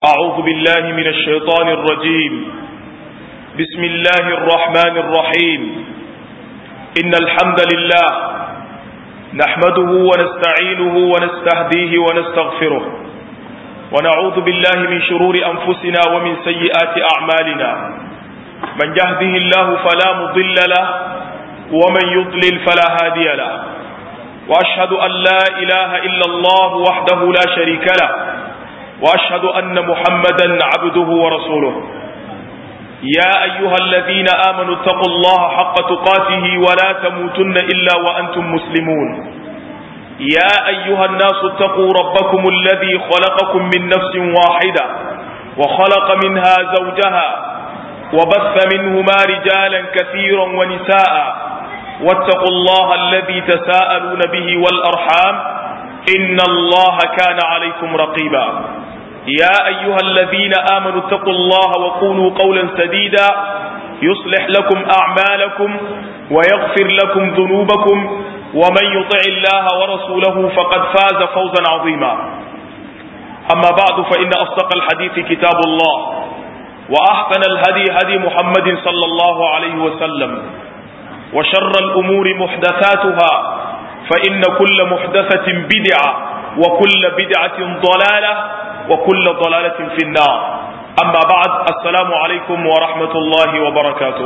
أعوذ بالله من الشيطان الرجيم بسم الله الرحمن الرحيم إن الحمد لله نحمده ونستعينه ونستهديه ونستغفره ونعوذ بالله من شرور أنفسنا ومن سيئات أعمالنا من يهده الله فلا مضل له ومن يضلل فلا هادي له وأشهد أن لا إله إلا الله وحده لا شريك له واشهد ان محمدا عبده ورسوله يا ايها الذين امنوا اتقوا الله حق تقاته ولا تموتن الا وانتم مسلمون يا ايها الناس اتقوا ربكم الذي خلقكم من نفس واحده وخلق منها زوجها وبث منهما رجالا كثيرا ونساء واتقوا الله الذي تساءلون به والارحام ان الله كان عليكم رقيبا يا أيها الذين آمنوا اتقوا الله وقولوا قولا سديدا يصلح لكم أعمالكم ويغفر لكم ذنوبكم ومن يطع الله ورسوله فقد فاز فوزا عظيما أما بعد فإن أصدق الحديث كتاب الله وأحسن الهدي هدي محمد صلى الله عليه وسلم وشر الأمور محدثاتها فإن كل محدثة بدعة وكل بدعة ضلالة وكل ضلالة في النار أما بعد السلام عليكم ورحمة الله وبركاته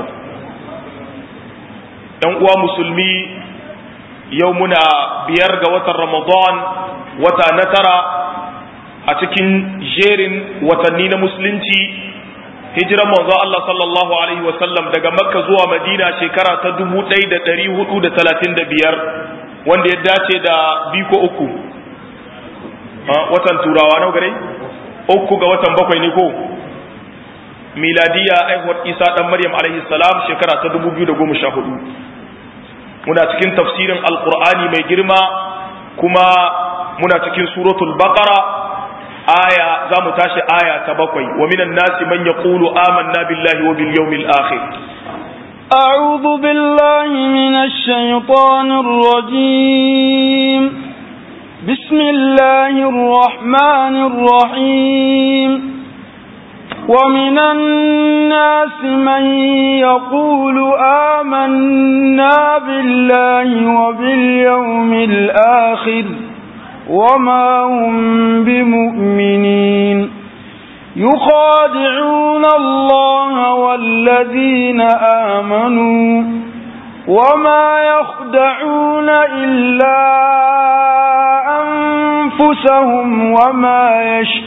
uwa musulmi yau muna biyar ga watan ramadan wata na tara a cikin jerin watanni na musulunci hijiran manzo Allah sallallahu alaihi wasallam daga makka zuwa madina shekara ta 1435 wanda ya dace da biko uku watan turawa nau gare uku ga watan bakwai ne ko miladiya aihuwar isa dan maryam alaihi salam shekara ta 2014 muna cikin tafsirin alqur'ani mai girma kuma muna cikin suratul baqara aya za mu tashi aya ta bakwai wa minan nasi man yaqulu amanna billahi wa bil yawmil akhir أعوذ بالله من الشيطان الرجيم بسم الله الرحمن الرحيم ومن الناس من يقول آمنا بالله وباليوم الآخر وما هم بمؤمنين يخادعون الله والذين آمنوا وما يخدعون إلا أنفسهم وما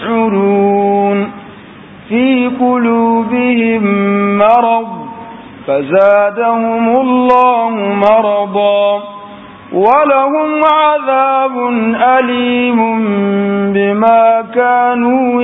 يشعرون في قلوبهم مرض فزادهم الله مرضا ولهم عذاب أليم بما كانوا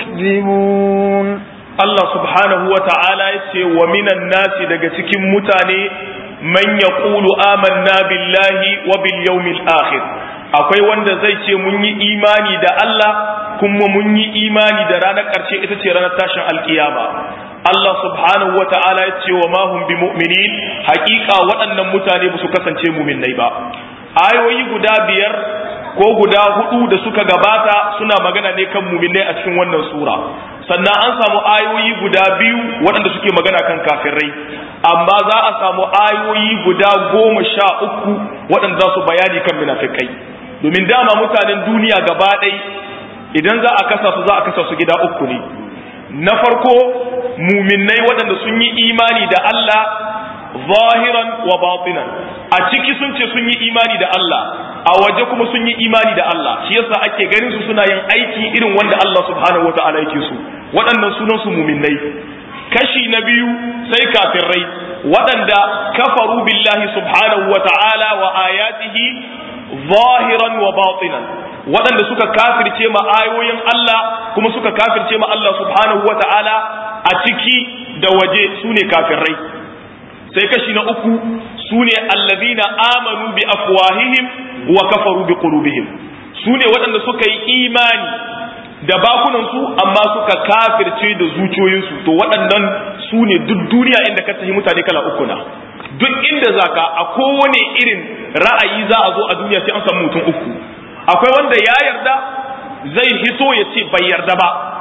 يكذبون Allah subhanahu wa ta'ala ya ce wa minan nasi daga cikin mutane man ya ƙulu amanna billahi wa bil yawmil akhir akwai wanda zai ce mun yi imani da Allah kuma mun yi imani da ranar ƙarshe ita ce ranar tashin alkiyama Allah subhanahu wa ta'ala ya ce wa mahum bi mu'minin haƙiƙa waɗannan mutane ba su kasance muminai ba ayoyi guda biyar ko guda hudu da suka gabata suna magana ne kan muminai a cikin wannan sura sannan an samu ayoyi guda biyu waɗanda suke magana kan kafirai amma za a samu ayoyi guda goma sha uku waɗanda za su bayani kan munafikai domin dama mutanen duniya gaba ɗai idan za a kasa su za a kasa su gida uku ne na farko muminai waɗanda sun yi imani da Allah zahiran wa batinan a ciki sun ce sun yi imani da Allah a waje kuma sun yi imani da Allah shi yasa ake ganin su suna yin aiki irin wanda Allah subhanahu wata'ala yake su waɗannan sunan su muminai kashi na biyu sai kafirai waɗanda kafaru billahi subhanahu wata'ala wa ayatihi zahiran wa batinan waɗanda suka kafirce ma ayoyin Allah kuma suka kafirce ma Allah subhanahu wata'ala a ciki da waje su ne kafirai sai kashi na uku su ne allazina amanu bi afwahihim wa kafaru bi qulubihim su ne waɗanda suka yi imani da bakunansu amma suka kafirce da zuciyoyinsu to waɗannan su ne duk duniya inda ka tafi mutane kala uku na duk inda zaka a kowane irin ra'ayi za a zo a duniya sai an samu mutum uku akwai wanda ya yarda zai hito ya ce bai yarda ba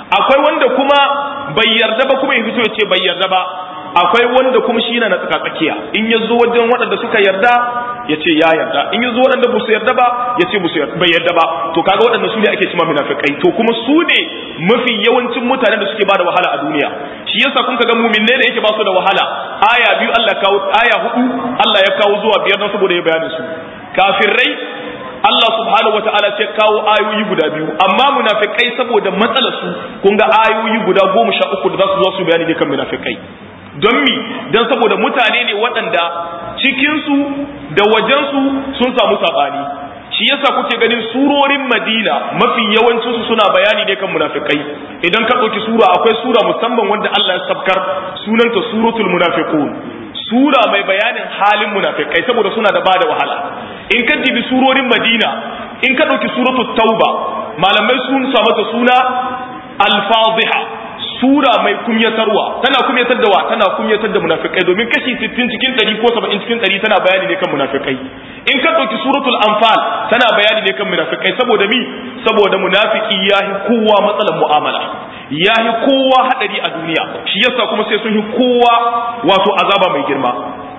akwai wanda kuma bai yarda ba kuma ya fito ya ce bai yarda ba akwai wanda kuma shi na tsaka tsakiya in ya zo wajen waɗanda suka yarda ya ce ya yarda in ya zo waɗanda ba su yarda ba ya ce bai yarda ba to kaga waɗanda su ne ake cima munafikai to kuma su ne mafi yawancin mutanen da suke bada wahala a duniya shi yasa kun ga muminne da yake ba su da wahala aya biyu Allah ya kawo aya hudu Allah ya kawo zuwa biyar don saboda ya bayanin su kafirai Allah subhanahu wa ta'ala sai kawo ayoyi guda biyu amma munafikai saboda matsalar su kun ga ayoyi guda goma sha uku da za su zo su bayani ne kan munafikai don mi don saboda mutane ne waɗanda cikinsu da wajensu sun samu saɓani shi yasa kuke ganin surorin madina mafi yawancinsu suna bayani ne kan munafikai idan ka ɗauki sura akwai sura musamman wanda Allah ya sabkar sunanta suratul munafiqun sura mai bayanin halin munafikai saboda suna da bada wahala in ka dibi surorin madina in ka ɗauki suratul tauba malamai sun sa mata suna al-fadhiha sura mai kumyatarwa tana kumyatar da wa tana kumyatar da munafikai domin kashi 60 cikin 100 ko 70 cikin 100 tana bayani ne kan munafikai in ka dauki suratul anfal tana bayani ne kan munafikai saboda mi saboda munafiki yahi kowa matsalar mu'amala yahi kowa hadari a duniya shi yasa kuma sai sun yi kowa wato azaba mai girma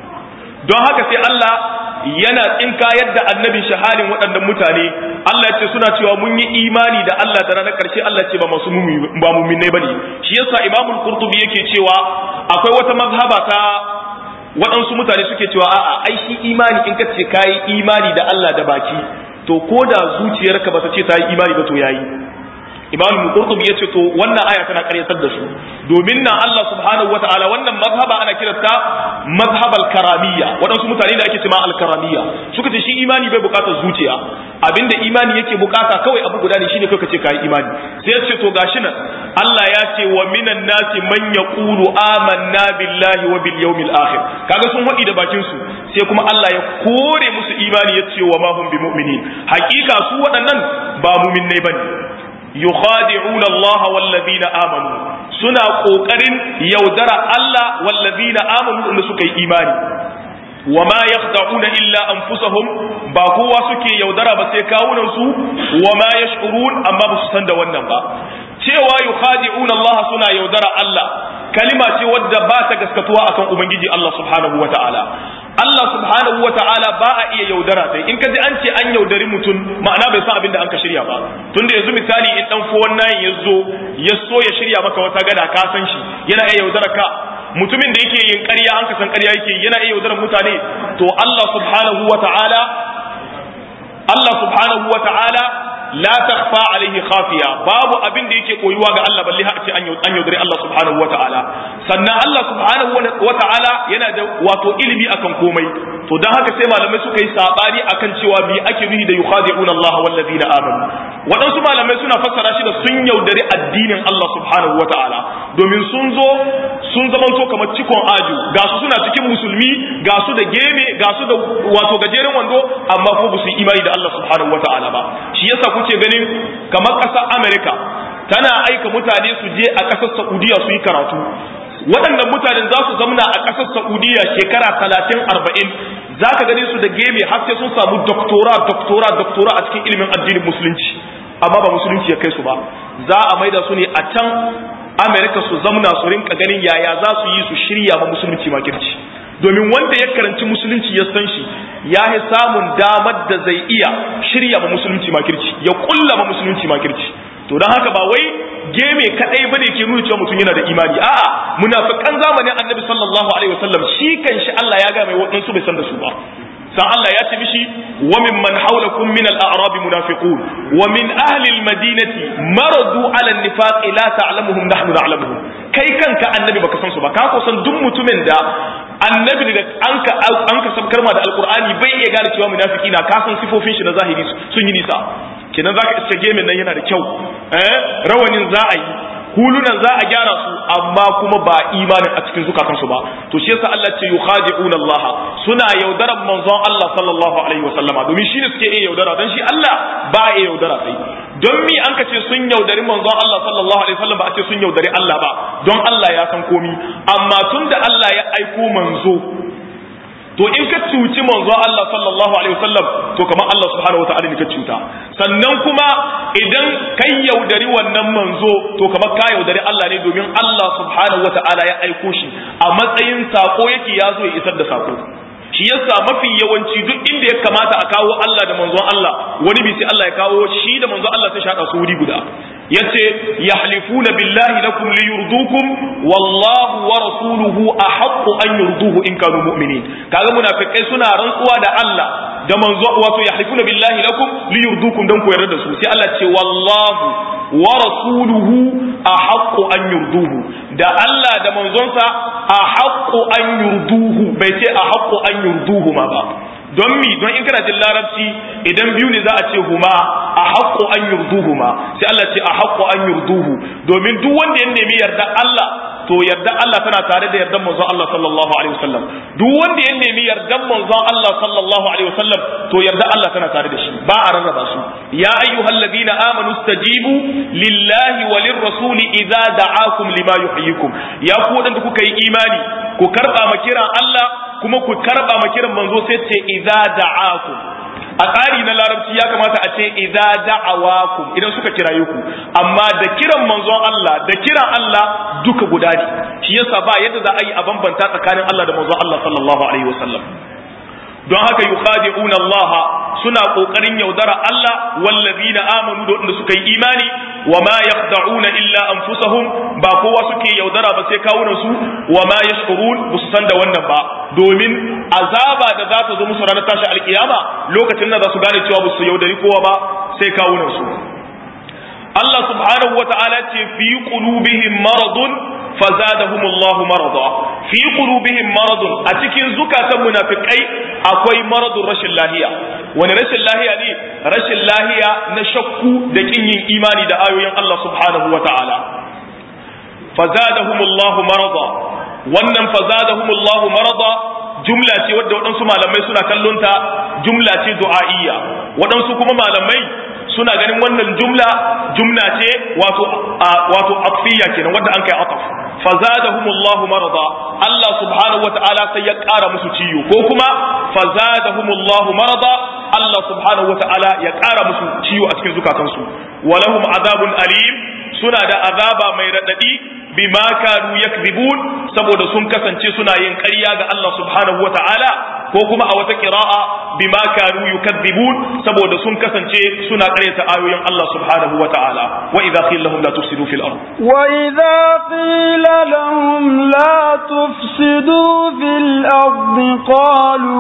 don haka sai Allah yana tsinka yadda annabin shahalin waɗannan mutane Allah ce suna cewa mun yi imani da Allah da ranar ƙarshe Allah ce ba masu ba muminai bane shi yasa Imam Qurtubi yake cewa akwai wata mazhaba ta waɗansu mutane suke cewa a'a ai shi imani in ka ce kai imani da Allah da baki to ko da zuciyarka ba ta ce ta yi imani ba to yayi Imam Qurtubi yace to wannan aya tana karyatar da su domin nan Allah subhanahu wataala wannan mazhaba ana kiranta mazhabal karamiyya waɗansu mutane da ake cewa al-karamiyya suka ce shi imani bai bukatar zuciya abinda imani yake bukata kawai abu guda ne shine kai ka ce kai imani sai ya ce to gashi nan Allah ya ce wa minan nasi man yaqulu amanna billahi wa bil yawmil akhir kaga sun hadi da bakin su sai kuma Allah ya kore musu imani ya ce wa ma hum bimu'minin hakika su waɗannan ba mu'minnai bane yukhadi'una Allah wallazina amanu suna kokarin yaudara Allah wallazina amanu da suka yi imani wama yakhda'una illa anfusahum ba kowa suke yaudara ba sai kawunan su wama yash'urun amma ba su san da wannan ba cewa yukhadi'una Allah suna yaudara Allah kalima ce wadda ba ta gaskatuwa akan ubangiji Allah subhanahu wata'ala Allah subhanahu wa ta'ala ba a iya yaudara sai in ka ji an ce an yaudari mutum ma'ana bai san abin da an ka shirya ba tunda yanzu misali in dan fuwan nayin ya zo ya so ya shirya maka wata gada ka san shi yana iya yaudara ka mutumin da yake yin ƙarya an ka san ƙarya yake yana iya yaudarar mutane to Allah subhanahu wa ta'ala Allah subhanahu wa ta'ala la takhfa alaihi khafiya babu abin da yake koyuwa ga Allah balle har ce an yaudare Allah subhanahu wata'ala sannan Allah subhanahu wata'ala yana da wato ilimi akan komai to dan haka sai malamai suka yi sabani akan cewa bi ake nuhi da yukhadi'una Allah wal ladina amanu waɗansu malamai suna fassara shi da sun yaudari addinin Allah subhanahu wata'ala domin sun zo sun zamanto kamar cikon aju ga su suna cikin musulmi ga su da geme ga su da wato gajeren wando amma ko ba su yi imani da Allah subhanahu wata'ala ba shi yasa kuke ganin kamar ƙasar Amerika tana aika mutane su je a ƙasar Saudiya su yi karatu waɗannan mutanen za su zamna a ƙasar Saudiya shekara talatin arba'in za ka gane su da geme har sai sun samu doktora doktora doktora a cikin ilimin addinin musulunci amma ba musulunci ya kai su ba za a maida su ne a can Amerika su zamna su rinka ganin yaya za su yi su shirya ma musulunci makirci domin wanda ya karanci musulunci ya san shi ya yi samun damar da zai iya shirya ma musulunci makirci ya kulla ma musulunci makirci to don haka ba wai geme kadai bane ke nuna cewa mutum yana da imani a'a munafikan zamanin annabi sallallahu alaihi wasallam shi kan shi Allah ya ga mai wadansu bai san da su ba san Allah ya ce mishi wa min man hawlakum min al-a'rab munafiqun wa min ahli al-madinati maradu ala an-nifaq la ta'lamuhum nahnu na'lamuhum kai kanka annabi baka san su ba ka ko san duk mutumin da annabi daga an ka an ka sabkar ma da alqur'ani bai iya gane cewa munafiki na ka san sifofin shi na zahiri sun yi nisa kenan zaka iske gemin nan yana da kyau eh rawanin za a yi hulunan za a gyara su amma kuma ba imanin a cikin zukatansu ba to shi yasa Allah ce yukhadi'un Allah suna yaudaran manzon Allah sallallahu alaihi wasallama domin shi ne suke iya yaudara dan shi Allah ba iya yaudara sai don mi an kace sun yaudari manzon Allah sallallahu alaihi wasallam ba a ce sun yaudari Allah ba don Allah ya san komi amma tunda Allah ya aiko manzo to in ka cuci manzo Allah sallallahu alaihi wasallam to kamar Allah subhanahu wataala ne ka cuta sannan kuma idan kai yaudari wannan manzo to kamar ka yaudari Allah ne domin Allah subhanahu wataala ya aiko shi a matsayin sako yake ya zo ya isar da sako shi yasa mafi yawanci duk inda ya kamata a kawo Allah da manzon Allah wani bi sai Allah ya kawo shi da manzon Allah sai shaka su wuri guda yace yahlifuna billahi lakum liyurdukum wallahu wa rasuluhu ahaqqu an yurduhu in kanu mu'minin kaga munafikai suna rantsuwa da Allah da manzo wato yahlifuna billahi lakum liyurdukum dan ku yarda da su sai Allah ce wallahu wa rasuluhu ahaqqu an yurduhu da Allah da manzonsa ahaqqu an yurduhu bai ce ahaqqu an yurduhu ma ba don mi don in kana jin larabci idan biyu ne za a ce huma a haƙƙo an yurduhu ma sai Allah ce a haƙƙo an yurduhu domin duk wanda ya nemi yarda Allah to yarda Allah tana tare da yardan manzon Allah sallallahu alaihi wasallam duk wanda ya nemi yardan manzon Allah sallallahu alaihi wasallam to yarda Allah tana tare da shi ba a rarraba su ya ayyuhalladhina amanu stajibu lillahi walir rasuli idza da'akum lima yuhyikum ya ku wadanda kuka yi imani ku karba ma kiran Allah kuma ku karba ma kiran manzo sai ce idza da'akum a tsari na larabci ya kamata a ce idza da'awakum idan suka kiraye ku amma da kiran manzon Allah da kiran Allah duka guda ne shi yasa ba yadda za a yi a bambanta tsakanin Allah da manzon Allah sallallahu alaihi wasallam don haka yukhadi'una Allah suna kokarin yaudara Allah wallazina amanu da wanda suka yi imani wa ma yakhda'una illa anfusahum ba kowa suke yaudara ba sai kawunan su wa ma yashkurun ba su san da wannan ba domin azaba da za ta zo musu ranar tashi alkiyama lokacin da za su gane cewa ba su yaudari kowa ba sai kawunan su Allah subhanahu wa ta'ala ce fi qulubihim maradun fazadahum Allahu marada fi qulubihim maradun a cikin zukatan munafikai akwai maradun rashin lahiya wani rashin lahiya ne rashin lahiya na shakku da kin yin imani da ayoyin Allah subhanahu wa ta'ala fazadahum Allahu marada wannan fazadahum Allahu marada jumla ce wadda waɗansu malamai suna kallonta jumla ce du'a'iyya waɗansu kuma malamai suna ganin wannan jumla jumla ce wato wato atfiya kenan wanda an kai ataf fazadahumullahu marada Allah subhanahu wata'ala sai ya ƙara musu ciwo ko kuma fazadahumullahu marada Allah subhanahu wata'ala ya ƙara musu ciwo a cikin zukatansu walahum azabun alim suna da azaba mai radadi bima kanu yakzibun saboda sun kasance suna yin ƙarya ga Allah subhanahu wata'ala ko kuma a wata qira'a bima kanu yukazzibun saboda sun kasance suna ƙaryata ayoyin Allah subhanahu wata'ala wa idza qila lahum la tufsidu fil ard wa idza qila lahum la tufsidu fil ard qalu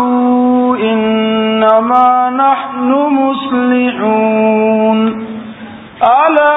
innama nahnu muslihun ala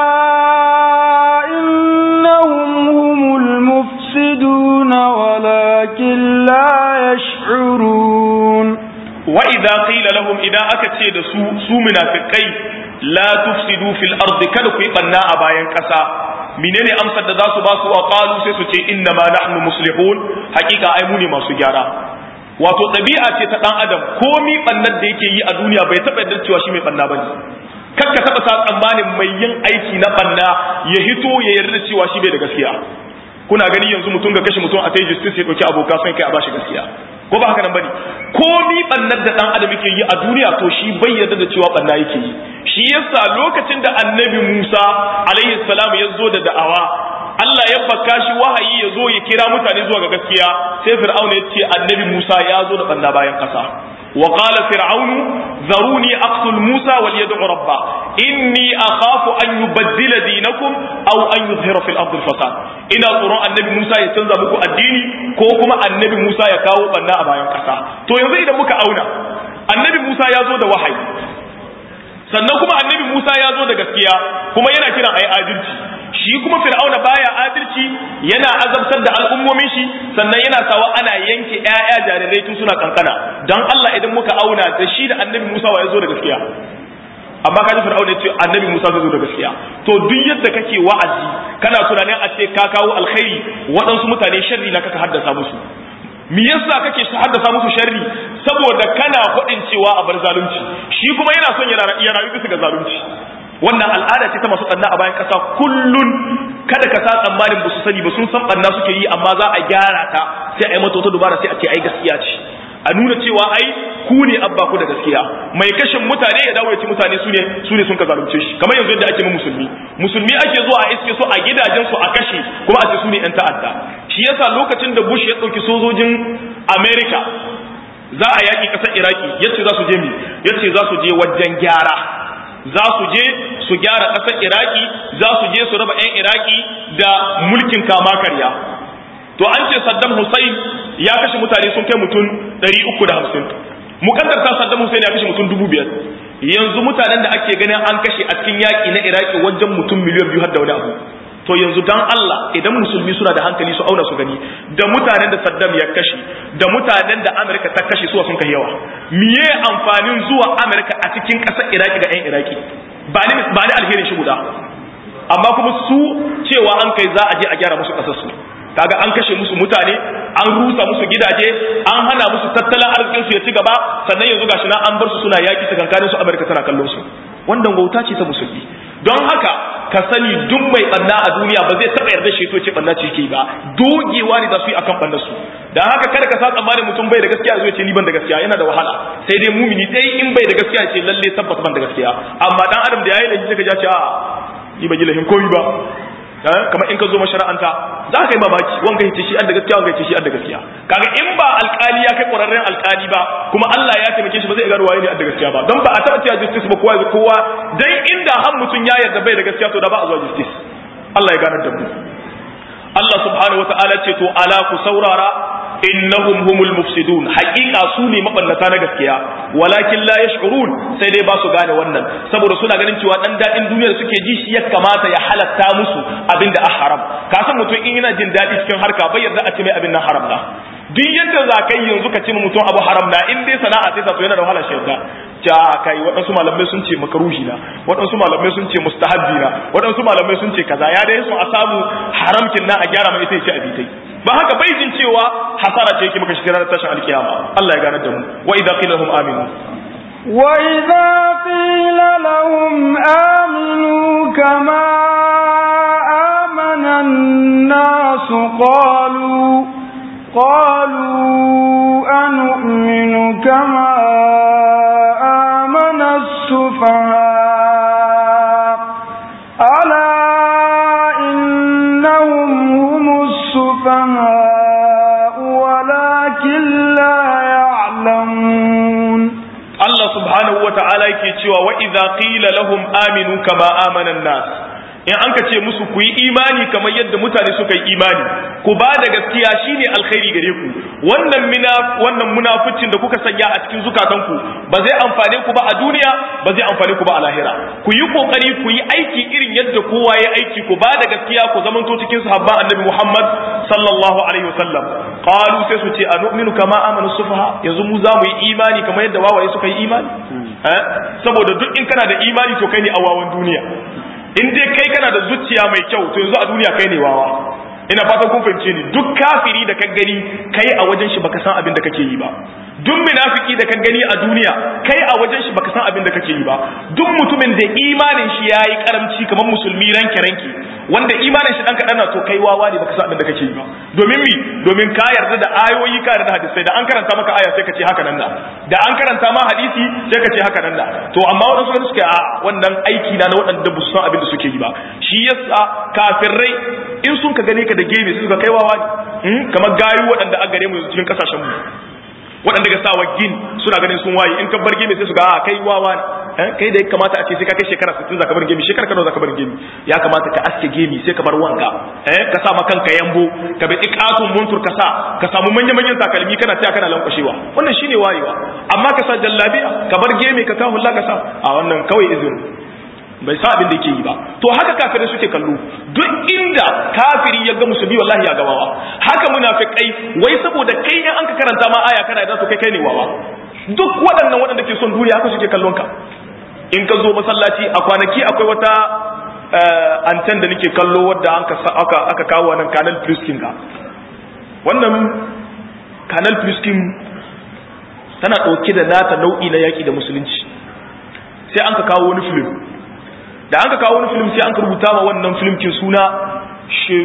innahum humul mufsidun walakin la yash'urun wa idza qila lahum idan aka ce da su su munafikai la tufsidu fil ardi kada ku yi banna a bayan kasa menene amsar da za su ba su wa qalu sai su ce inna ma nahnu muslihun hakika ai mu ne masu gyara wato ɗabi'a ce ta dan adam komi bannar da yake yi a duniya bai taɓa yadda cewa shi mai banna bane kar ka taɓa sa tsammanin mai yin aiki na banna ya hito ya yarda cewa shi bai da gaskiya kuna gani yanzu mutum ga kashe mutum a sai justice ya ɗauki abokan son kai a bashi gaskiya ko ba haka nan bane ko mi bannar da dan adam yake yi a duniya to shi bai yarda da cewa banna yake yi shi yasa lokacin da annabi Musa alaihi salam ya zo da da'awa Allah ya baka shi wahayi ya zo ya kira mutane zuwa ga gaskiya sai fir'auna ya ce annabi Musa ya zo da banna bayan kasa وقال فرعون ذروني أقتل موسى وليدع ربه إني أخاف أن يبدل دينكم أو أن يظهر في الأرض الفساد إن قرآن النبي موسى يتنزى بكو الديني كوكما النبي موسى يكاو بنا أبا ينكسا تو ينزل إذا مكا أونا النبي موسى يزود وحي sannan kuma annabi Musa ya zo da gaskiya kuma yana kiran ayi adalci shi kuma fir'auna baya adalci yana azabtar da al'ummomin shi sannan yana sawa ana yanke ƴaƴa jarirai tun suna kankana dan Allah idan muka auna da shi da annabi Musa wa ya zo da gaskiya amma kaji fir'auna yace annabi Musa zai zo da gaskiya to duk yadda kake wa'azi kana tunanin a ce ka kawo alkhairi waɗansu mutane sharri na kaka haddasa musu me yasa kake haddasa musu sharri saboda kana faɗin cewa a bar zalunci shi kuma yana son ya rayu bisa ga zalunci wannan al'ada ce ta masu ɓanna a bayan ƙasa kullun kada ka sa tsammanin ba su sani ba sun san ɓanna suke yi amma za a gyara ta sai a yi mata wata dubara sai a ce ai gaskiya ce a nuna cewa ai ku ne abba ku da gaskiya mai kashin mutane ya dawo ya ci mutane su ne su ne sun ka zalunce shi kamar yanzu yadda ake mu musulmi musulmi ake zuwa a iske su a gidajen su a kashe kuma a ce su ne yan ta'adda shi yasa lokacin da Bush ya dauki sojojin America za a yaki kasar Iraki yace za su je mi yace za su je wajen gyara za su je su gyara kasar Iraki za su je su raba yan Iraki da mulkin kama karya to an ce Saddam Hussein ya kashe mutane sun kai mutum 350 mukaddarta Saddam Hussein ya kashe mutum 5000 yanzu mutanen da ake ganin an kashe a cikin yaki na Iraki wajen mutum miliyan biyu har da wani abu to yanzu dan Allah idan musulmi suna da hankali su auna su gani da mutanen da Saddam ya kashe da mutanen da Amerika ta kashe su sun kai yawa miye amfanin zuwa Amerika a cikin ƙasar Iraki ga 'yan Iraki ba ni ba ni alherin shi guda amma kuma su cewa an kai za a je a gyara musu ƙasar su kaga an kashe musu mutane an rusa musu gidaje an hana musu tattalin arzikin su ya ci gaba sannan yanzu gashi na an bar su suna yaki tsakankanin su Amerika tana kallon su wannan wauta ce ta musulmi don haka ka sani duk mai banna a duniya ba zai taba yarda shi to ce banna ce yake ba dogewa ne da su yi akan bannar su dan haka kada ka sa tsammanin mutum bai da gaskiya zai ce ni ban da gaskiya yana da wahala sai dai mumini dai in bai da gaskiya ce lalle tabbata ban da gaskiya amma dan adam da yayi da kika ja ce a yi ba gilahin komi ba kamar in ka zo mashara'anta za ka yi mamaki wanga yace shi an da gaskiya wanga yace shi an da gaskiya kaga in ba alkali ya kai ƙwararren alkali ba kuma Allah ya taimake shi ba zai gano waye ne an da gaskiya ba don ba a taɓa cewa justice ba kowa ya kowa dan inda har mutum ya yarda bai da gaskiya to da ba a zuwa justice Allah ya ganar da mu Allah subhanahu wataala ce to ala ku saurara innahum humul mufsidun haqiqa su ne maballata na gaskiya walakin la yash'urun sai dai ba su gane wannan saboda suna ganin cewa dan dadin duniya suke ji shi ya kamata ya halatta musu abinda a haram ka san mutum in yana jin dadi cikin harka bai yarda a ce mai abin nan haram na duk yadda za ka yi yanzu ka ce mutum abu haram na in dai sana'a sai ta to yana da wahala shi yadda ja kai waɗansu malamai sun ce makaruhi na waɗansu malamai sun ce mustahabbi na waɗansu malamai sun ce kaza ya dai sun a samu haramkin na a gyara mai ita ya ce abitai ba haka bai jin cewa hasara ce yake maka shi ranar tashin alkiyama Allah ya ganar da mu wa idza qila lahum aminu wa idza qila lahum aminu kama amana an-nas qalu qalu anu'minu kama amana as-sufaha ala innahum السفهاء ولكن لا يعلمون الله سبحانه وتعالى yake cewa wa idza qila lahum aminu kama amana an-nas in an ka ce musu ku yi imani kamar yadda mutane suka yi imani ku ba da gaskiya shine alkhairi gare ku wannan mina wannan munaficin da kuka sanya a cikin zukatanku ba zai amfane ku ba a duniya ba zai amfane ku ba a lahira ku yi kokari ku yi aiki irin yadda kowa ya aiki ku ba da gaskiya ku zamanto cikin sahabban annabi Muhammad sallallahu alaihi wasallam qalu sai su ce anu'minu kama amanu sufaha yanzu mu za mu yi imani kamar yadda wawaye suka yi imani eh saboda duk in kana da imani to kai ne a wawan duniya in dai kai kana da zuciya mai kyau to yanzu a duniya kai ne wawa ina fatan kun fahimce ni duk kafiri da ka gani kai a wajen shi baka san abin da kake yi ba duk munafiki da ka gani a duniya kai a wajen shi baka san abin da kake yi ba duk mutumin da imanin shi yayi karamci kamar musulmi ranke ranke wanda imanin shi dan kadan na to kai wawa ne baka san abin da kake yi ba domin mi domin ka yarda da ayoyi ka yarda da hadisai da an karanta maka aya sai ka ce haka nan da da an karanta ma hadisi sai ka ce haka nan da to amma wadansu wani suka a wannan aiki na na waɗanda ba su san abin da suke yi ba shi yasa kafirai in sun ka gane ka da gemi suka kai wawa ne kamar gayu waɗanda an gare mu cikin kasashen mu waɗanda ga sawa gin suna ganin sun waye in ka bar gemi sai su ga a kai wawa ne kai da ya kamata a ce sai ka kai shekara 60 zaka bar gemi shekara kana zaka bar gemi ya kamata ka aske gemi sai ka bar wanka eh ka sa ma kanka yambo ka bi iqatun muntur ka sa ka samu manyan manyan takalmi kana tsaya kana lankwashewa wannan shine wayewa amma ka sa jallabiya ka bar gemi ka kawo Allah ka sa a wannan kawai izini bai sa abin da yake yi ba to haka kafirai suke kallo duk inda kafiri ya ga musulmi wallahi ya gawawa haka munafikai wai saboda kai in an ka karanta ma aya kana da su kai kai ne wawa duk waɗannan waɗanda ke son duniya haka suke kallon ka in ka zo masallaci a kwanaki akwai wata anten da nake kallo wadda an aka aka kawo nan kanal pluskin ka wannan kanal pluskin tana ɗauke da nata nau'i na yaƙi da musulunci sai an ka kawo wani film da an ka kawo wani film sai an ka rubuta ma wannan film kin suna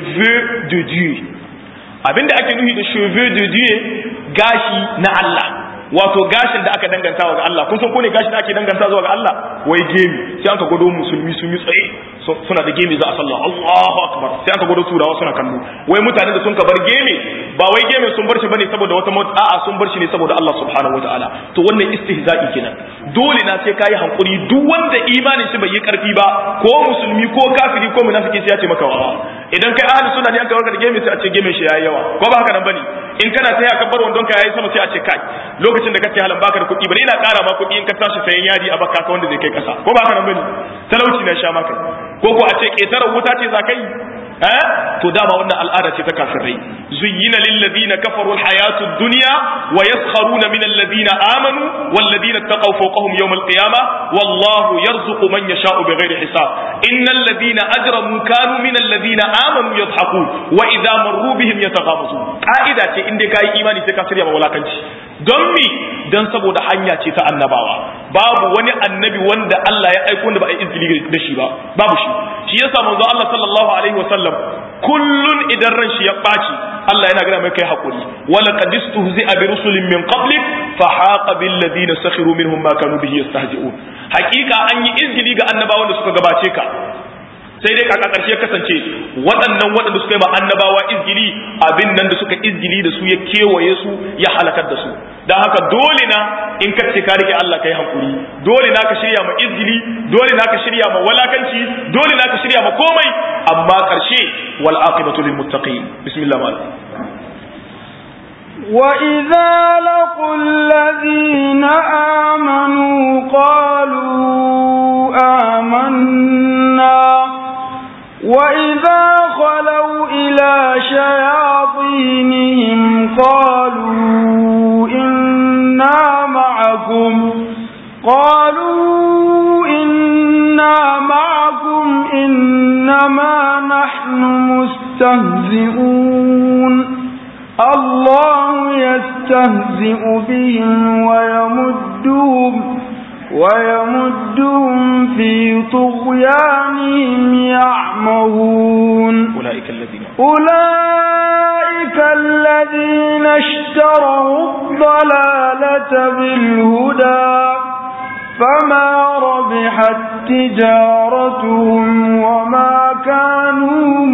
cheveux de dieu abinda ake nufi da cheveux de dieu gashi na Allah wato gashin da aka danganta ga Allah kun san ko ne gashin da ake danganta zuwa ga Allah wai gemi sai aka gwado musulmi sun yi tsaye suna da gemi za a sallah Allahu akbar sai aka gwado turawa suna kallo wai mutane da sun ka bar gemi ba wai gemi sun bar shi bane saboda wata mota a'a sun bar shi ne saboda Allah subhanahu wataala to wannan istihza'i kenan dole na sai kai hankuri duk wanda imanin shi bai yi karfi ba ko musulmi ko kafiri ko munafiki sai ya ce maka wa idan kai ahli sunna ne aka warka da gemi sai a ce gemi shi yayi yawa ko ba haka nan bane in kana sai aka bar wandon ka yayi sama sai a ce kai lokacin da kace halan baka da kuɗi bane ina ƙara ma kuɗi in ka tashi sayan yadi a baka ka wanda zai kai ƙasa ko ba haka nan bane talauci na sha maka ko ko a ce ƙetarar wuta ce za kai eh to dama wannan al'ada ce ta kafirai zuyyina lil ladina kafaru al hayatud dunya wa yaskharuna min alladhina amanu wal ladina taqaw fawqahum yawm al qiyamah wallahu yarzuqu man yasha'u bighairi hisab innal ladina ajramu kanu min alladhina amanu yadhhakun wa idha marru bihim yataghamazun ka'ida ce in dai kai imani sai ka shirya mawalakanci don mi don saboda hanya ce ta annabawa babu wani annabi wanda Allah ya aiko da ba a izini da shi ba babu shi shi yasa manzo Allah sallallahu alaihi wasallam kullun idan ran shi ya baci Allah yana gina mai kai hakuri wala qad istuhzi'a bi rusulin min qablik fa haqa bil ladina sakhiru minhum ma kanu bihi yastahzi'un hakika an yi izgili ga annabawan da suka gabace ka sai dai kaka karshe kasance waɗannan waɗanda suka yi ma annabawa izgili abin nan da suka izgili da su ya kewaye su ya halakar da su don haka dole na in ka ce ka rike Allah kai hankuri dole na ka shirya ma izgili dole na ka shirya ma walakanci dole na ka shirya ma komai amma karshe wal aqibatu lil muttaqin bismillah mal وإذا لقوا الذين آمنوا قالوا آمنا وإذا خلوا إلى شياطينهم قالوا إنا معكم قالوا إنا معكم إنما نحن مستهزئون الله يستهزئ بهم ويمدهم ويمدهم في طغيانهم يعمهون أولئك الذين أولئك الذين اشتروا الضلالة بالهدى فما ربحت تجارتهم وما كانوا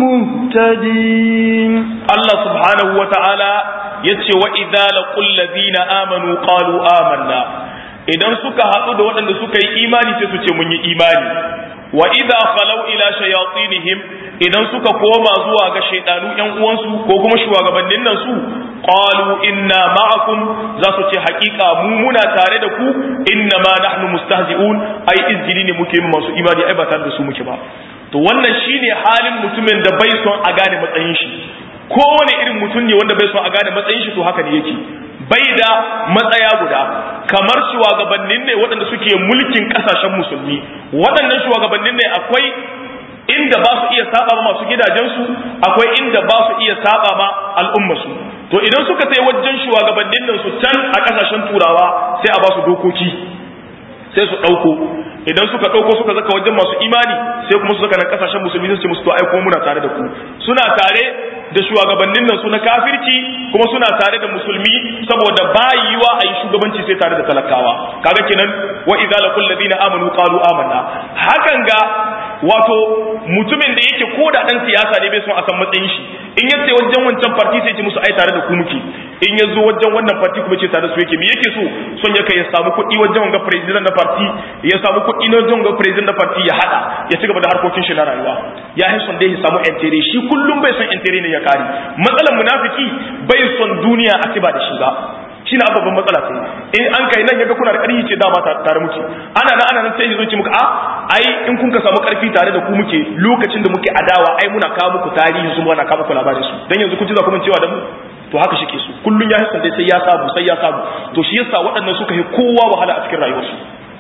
مهتدين Allah subhanahu wa ta'ala ya ce wa idza laqul ladina amanu qalu amanna idan suka haɗu da waɗanda suka yi imani sai su ce mun yi imani wa idza khalau ila shayatinihim idan suka koma zuwa ga shaydanu ƴan uwansu ko kuma shugabannin nan su qalu inna ma'akum za su ce haƙiƙa mu muna tare da ku inna ma nahnu mustahzi'un ai izgili ne muke masu imani ai ba tare da su muke ba to wannan shine halin mutumin da bai son a gane matsayin shi kowane irin mutum ne wanda bai son a gane matsayin shi to haka ne yake bai da matsaya guda kamar shugabannin ne waɗanda suke mulkin ƙasashen musulmi waɗannan shugabannin ne akwai inda ba su iya saba ma masu gidajensu akwai inda ba su iya saba ma al'ummarsu to idan suka sai wajen shugabannin nan su can a ƙasashen turawa sai a ba su dokoki sai su ɗauko idan suka ɗauko suka zaka wajen masu imani sai kuma su zaka na ƙasashen musulmi su ce musu to ai kuma muna tare da ku suna tare da shugabannin nan su na kafirci kuma suna tare da musulmi saboda bayiwa a yi shugabanci sai tare da talakawa kaga kenan wa idza laqul ladina amanu qalu amanna hakan ga wato mutumin da yake ko da dan siyasa ne bai son a san matsayin shi in ya ce wajen wancan parti sai ce musu ai tare da ku muke in ya zo wajen wannan parti kuma ce tare da su yake me yake so son ya kai ya samu kuɗi wajen wanga president na parti ya samu kuɗi na wajen wanga president na parti ya hada ya ci gaba da harkokin shi na rayuwa ya yi son dai ya samu entere shi kullum bai son entere ne ya kare matsalar munafiki bai son duniya a ba da shi ba shi na babban matsala sai in an kai nan yaga kuna da ƙarfi ce dama tare muke ana nan ana nan sai zo ce muka a ai in kun ka samu ƙarfi tare da ku muke lokacin da muke adawa ai muna kawo muku tarihi su muna kawo muku labarin su dan yanzu kun ji za ku cewa da mu to haka shi ke su kullun ya hisan dai sai ya samu sai ya samu to shi yasa waɗannan suka yi kowa wahala a cikin rayuwarsu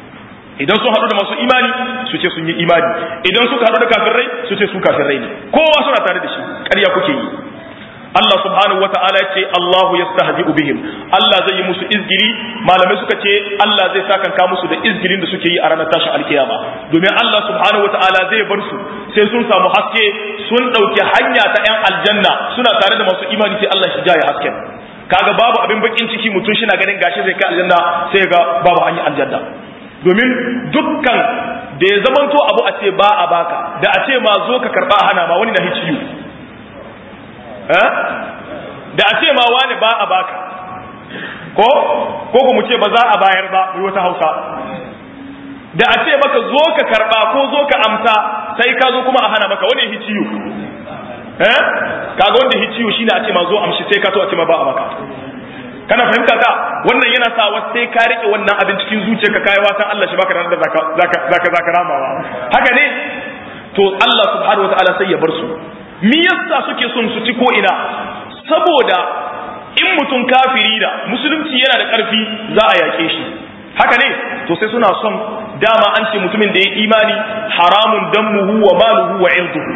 idan sun haɗu da masu imani su ce sun yi imani idan suka haɗu da kafirai su ce su kafirai ne kowa suna tare da shi ƙarya kuke yi Allah subhanahu wata'ala ya ce Allahu yastahzi'u bihim Allah zai yi musu izgili malamai suka ce Allah zai sakanka musu da izgilin da suke yi a ranar tashin alkiyama domin Allah subhanahu wata'ala zai bar su sai sun samu haske sun ɗauki hanya ta 'yan aljanna suna tare da masu imani sai Allah shi jaye hasken kaga babu abin bakin ciki mutum shi na ganin gashi zai kai aljanna sai ga babu hanyar aljanna domin dukkan da ya zamanto abu a ce ba a baka da a ce ma zo ka karba hana ma wani na hiciyu da a ce ma wani ba a baka ko ko ku mu ce ba za a bayar ba mu wata hausa da a ce maka zo ka karba ko zo ka amsa sai ka zo kuma a hana maka wani hiciyu eh kaga wanda hiciyu shine a ce ma zo amshi sai ka to a ce ma ba a baka kana fahimta ta wannan yana sa wasu sai ka rike wannan abin cikin zuciyarka kai watan Allah shi baka ranar da zaka zaka zaka ramawa haka ne to Allah subhanahu wataala sai ya bar su me yasa suke son su ci ko ina saboda in mutum kafiri da musulunci yana da karfi za a yake shi haka ne to sai suna son dama an ce mutumin da ya imani haramun dammuhu wa maluhu wa irduhu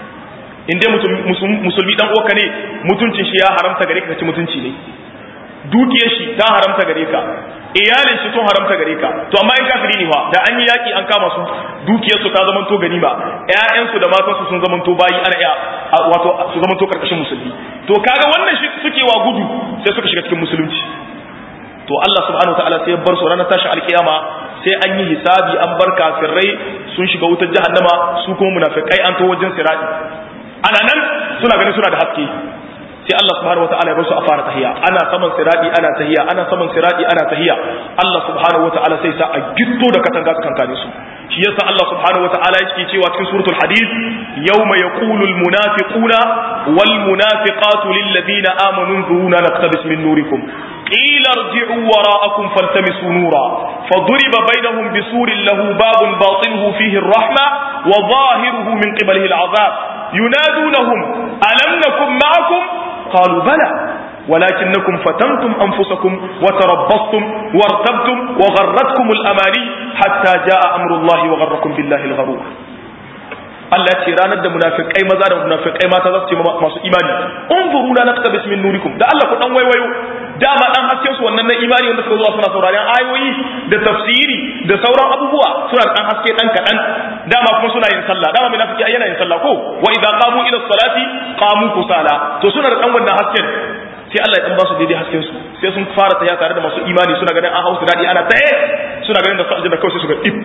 in dai musulmi dan uwarka ne mutuncin shi ya haramta gare ka ci mutunci ne dukiyar shi ta haramta gare ka iyalin shi sun haramta gare ka to amma in kafiri ne fa da an yi yaki an kama su dukiyar su ta zamanto ganima ƴaƴan su da matan su sun zamanto bayi ana iya wato su zamanto karkashin musulmi to kaga wannan shi suke wa gudu sai suka shiga cikin musulunci to Allah subhanahu wataala sai ya bar su ranar tashin alkiyama sai an yi hisabi an bar kafirai sun shiga wutar jahannama su kuma munafikai an to wajen sirati ana nan suna ganin suna da haske sai Allah subhanahu wataala ya bar su a fara tahiya ana saman siradi ana tahiya ana saman siradi ana tahiya Allah subhanahu wataala sai sa a gitto da katanga su kankane su shi yasa Allah subhanahu wataala yake cewa cikin suratul hadid yawma yaqulu al munafiquna wal munafiqatu lil ladina amanu dhuruna naqtabis min nurikum قيل ارجعوا وراءكم فالتمسوا نورا فضرب بينهم بسور له باب باطنه فيه الرحمة وظاهره من قبله العذاب ينادونهم ألم نكن معكم قالوا بلى ولكنكم فتنتم أنفسكم وتربصتم وارتبتم وغرتكم الأماني حتى جاء أمر الله وغركم بالله الغرور Allah ce ranar da munafikai maza da munafikai mata za su ce masu imani unzuru na naktabis min nurikum da Allah ku dan waiwayo dama dan hasken su wannan na imani wanda suka zuwa suna sauraron ayoyi da tafsiri da sauran abubuwa suna dan haske dan kadan dama kuma suna yin sallah dama munafiki ai yana yin sallah ko wa idza qamu ila salati qamu kusala to suna da dan wannan hasken sai Allah ya dan ba su daidai hasken su sai sun fara taya tare da masu imani suna ganin an hausu dadi ana taye suna ganin da su aljanna kawai sai su ga dip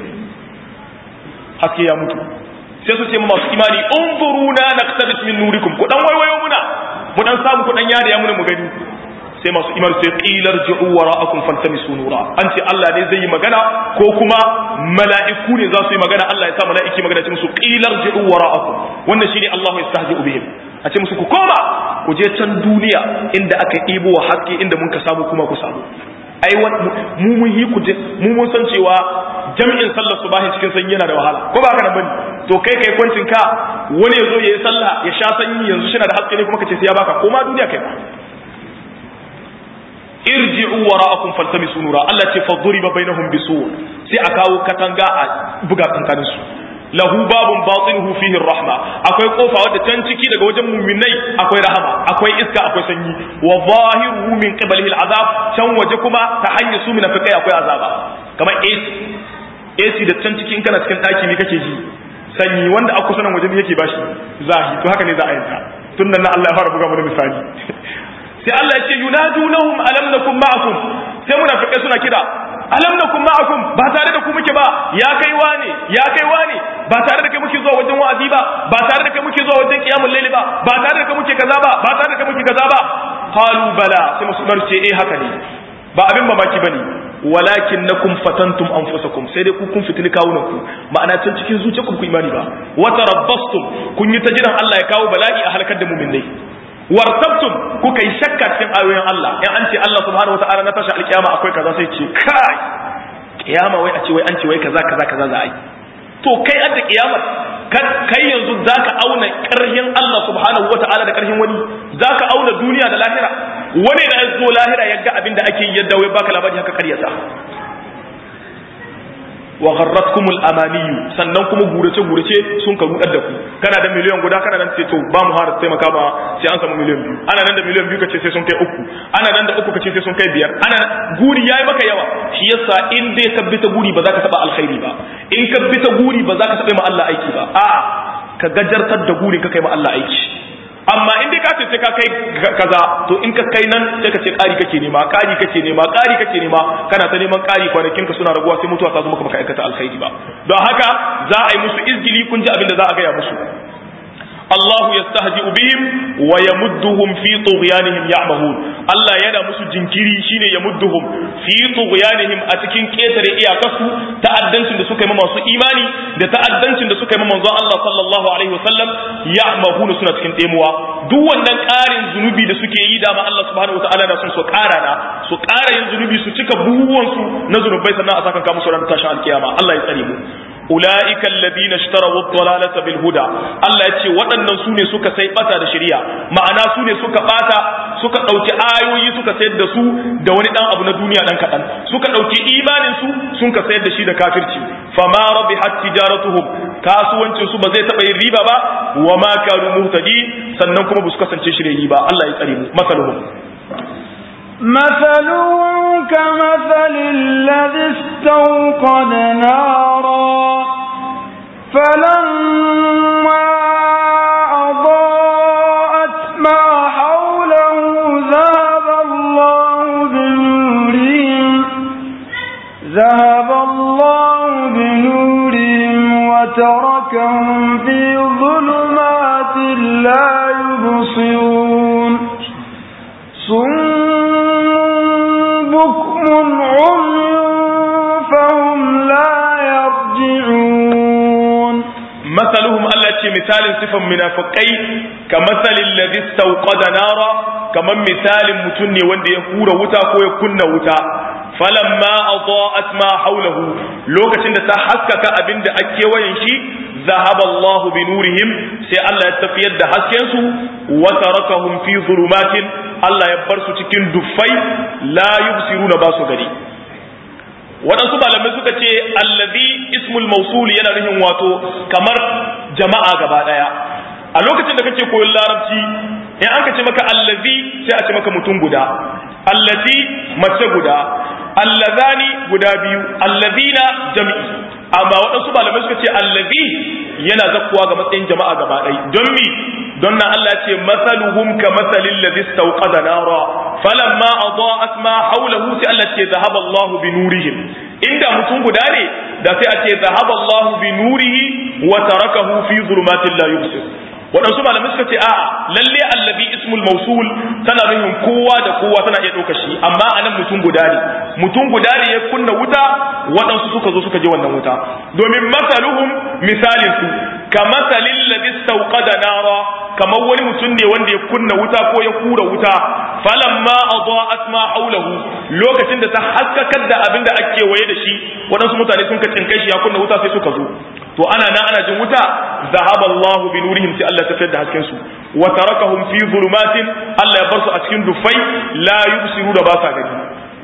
haske ya mutu sai su ce ma masu imani unzuruna naqtabis min nurikum ku dan waiwayo muna mu dan samu ku dan yada ya muna mu gani sai masu imani sai qilar ji'u wara'akum faltamisu nura an ce Allah ne zai yi magana ko kuma mala'iku ne za su yi magana Allah ya sa mala'iki magana ce musu qilar ji'u wara'akum wannan shine Allahu yastahzi'u bihim a ce musu ku koma ku je can duniya inda aka ɗibo wa haske inda mun ka samu kuma ku samu ai mu mun yi ku mu mun san cewa jami'in sallar subahin cikin sanyi yana da wahala ko ba haka nan bane to kai kai kwancin ka wani ya zo ya yi sallah ya sha sanyi yanzu shi na da haske ne kuma ka ce sai ya baka ko ma duniya kai ba irji'u wara'akum faltamisu nura Allah ce fa duriba bainahum bisur sai a kawo katanga a buga kankanin su lahu babun batinuhu fihi rahma akwai kofa wadda can ciki daga wajen muminai akwai rahama akwai iska akwai sanyi wa zahiruhu min qiblihi al'azab can waje kuma ta hanyar su munafikai akwai azaba kamar AC AC da can ciki in kana cikin daki ne kake ji sanyi wanda a kusa nan waje ne yake bashi zahi to haka ne za a yanta tun nan Allah ya fara buga mana misali sai Allah ya ce yunadunahum alam nakum ma'akum sai munafikai suna kira alam nakum ma'akum ba tare da ku muke ba ya kai wane ya kai wane ba tare da kai muke zuwa wajen wa'azi ba ba tare da kai muke zuwa wajen qiyamul layli ba ba tare da kai muke kaza ba ba tare da kai muke kaza ba qalu bala sai musulmar ce eh haka ne ba abin mamaki bane walakin nakum fatantum anfusakum sai dai ku kun fitini kawunan ku ma'ana can cikin zuciyarku ku imani ba wa tarabbastum kun yi ta jiran Allah ya kawo bala'i a halakar da mu'minai wartabtum kuka yi shakka cikin ayoyin Allah in an ce Allah subhanahu wataala na tashi alkiyama akwai kaza sai ce kai kiyama wai a ce wai an ce wai kaza kaza kaza za a yi to kai adda kiyama kai yanzu zaka auna karhin Allah subhanahu wataala da karhin wani zaka auna duniya da lahira wani da zo lahira yadda abinda ake yi yadda wai baka labari haka karyata wa gharratkum al-amaniyu sannan kuma gurace gurace sun ka rudar da ku kana da miliyan guda kana nan ce to ba mu har taimaka ma sai an samu miliyan biyu ana nan da miliyan biyu kace sai sun kai uku ana nan da uku kace sai sun kai biyar ana guri yayi maka yawa shi yasa in dai ka bi ta guri ba za ka taba alkhairi ba in ka bi ta guri ba za ka taba ma Allah aiki ba a'a ka gajartar da guri ka kai ma Allah aiki amma in dai ka ce sai ka kai kaza to in ka kai nan sai ka ce ƙari kake nema ƙari kake nema ƙari kake nema kana ta neman ƙari kwanakin ka suna raguwa sai mutuwa ta zo maka baka aikata alkhairi ba don haka za a yi musu izgili kun ji abin da za a gaya musu الله يستهزئ بهم ويمدهم في طغيانهم يعمهون الله yana musu jinkiri shine yamudduhum fi tughyanihim a cikin ketare iyakarsu ta'addancin da suka yi masu imani da ta'addancin da suka yi manzo Allah sallallahu alaihi wasallam ya'mahun suna cikin demuwa duk wannan ƙarin zunubi da suke yi dama Allah subhanahu wataala na son su ƙara na su ƙara yin zunubi su cika buhuwan su na zunubai sannan a saka ka musu ran tashin alkiyama Allah ya tsare mu ulaika alladhina ishtaraw ad-dalalata bil huda Allah ya ce waɗannan su ne suka sai bata da shari'a ma'ana su ne suka bata suka dauki ayoyi suka sayar da su da wani dan abu na duniya dan kadan suka dauki imanin su sun ka sayar da shi da kafirci fama rabihat tijaratuhum kasuwancin su ba zai taba yin riba ba wa ma kanu muhtadi sannan kuma ba su kasance shirye ba Allah ya tsare mu masaluhum مثلهم كمثل الذي استوقد نارا فلما أضاءت ما حوله ذهب الله بنورهم ذهب الله بنورهم وتركهم في ظلمات لا يبصرون بكم عمي فهم لا يرجعون مثلهم التي مثال صفة منافقي كمثل الذي استوقد نارا كمن مثال متني وند يهور وتا كو يكن وتا فلما أضاءت ما حوله لوكتين تا حسكك أبين دا أكيوين شي ذهب الله بنورهم سي الله يتفيد حسكنسو وتركهم في ظلمات Allah ya bar su cikin duffai la yubsiruna ba su gari waɗansu malamai suka ce allazi ismul mausul yana nufin wato kamar jama'a gaba ɗaya a lokacin da kake koyon larabci in an ka ce maka allazi sai a ce maka mutum guda allati mace guda allazani guda biyu allazina jami'i amma waɗansu malamai suka ce allazi yana zakkuwa ga matsayin jama'a gaba ɗaya don mi don nan Allah ce masaluhum ka masalin ladhi istawqada nara falamma adaa'at ma hawlahu sai Allah ce zahaba Allah bi nurihim inda mutum guda ne da sai a ce zahaba Allah bi nurihi wa tarakahu fi zulumatin la yubsir waɗansu malamai suka ce a'a lalle allazi ismul mausul tana nufin kowa da kowa tana iya ɗauka shi amma anan mutum guda ne mutum guda ne ya kunna wuta waɗansu suka zo suka je wannan wuta domin masaluhum misalin su ka masalin ladhi istawqada nara kamar wani mutum ne wanda ya kunna wuta ko ya kura wuta falamma adaa'at ma haulahu lokacin da ta haskakar da abin da ake waye da shi waɗansu mutane sun ka cinkai shi ya kunna wuta sai suka zo to ana nan ana jin wuta zahaba Allahu bi nurihim sai Allah ta fitar da hasken su wa tarakahum fi zulumatin Allah ya bar su a cikin dufai la yubsiru da ba sa gani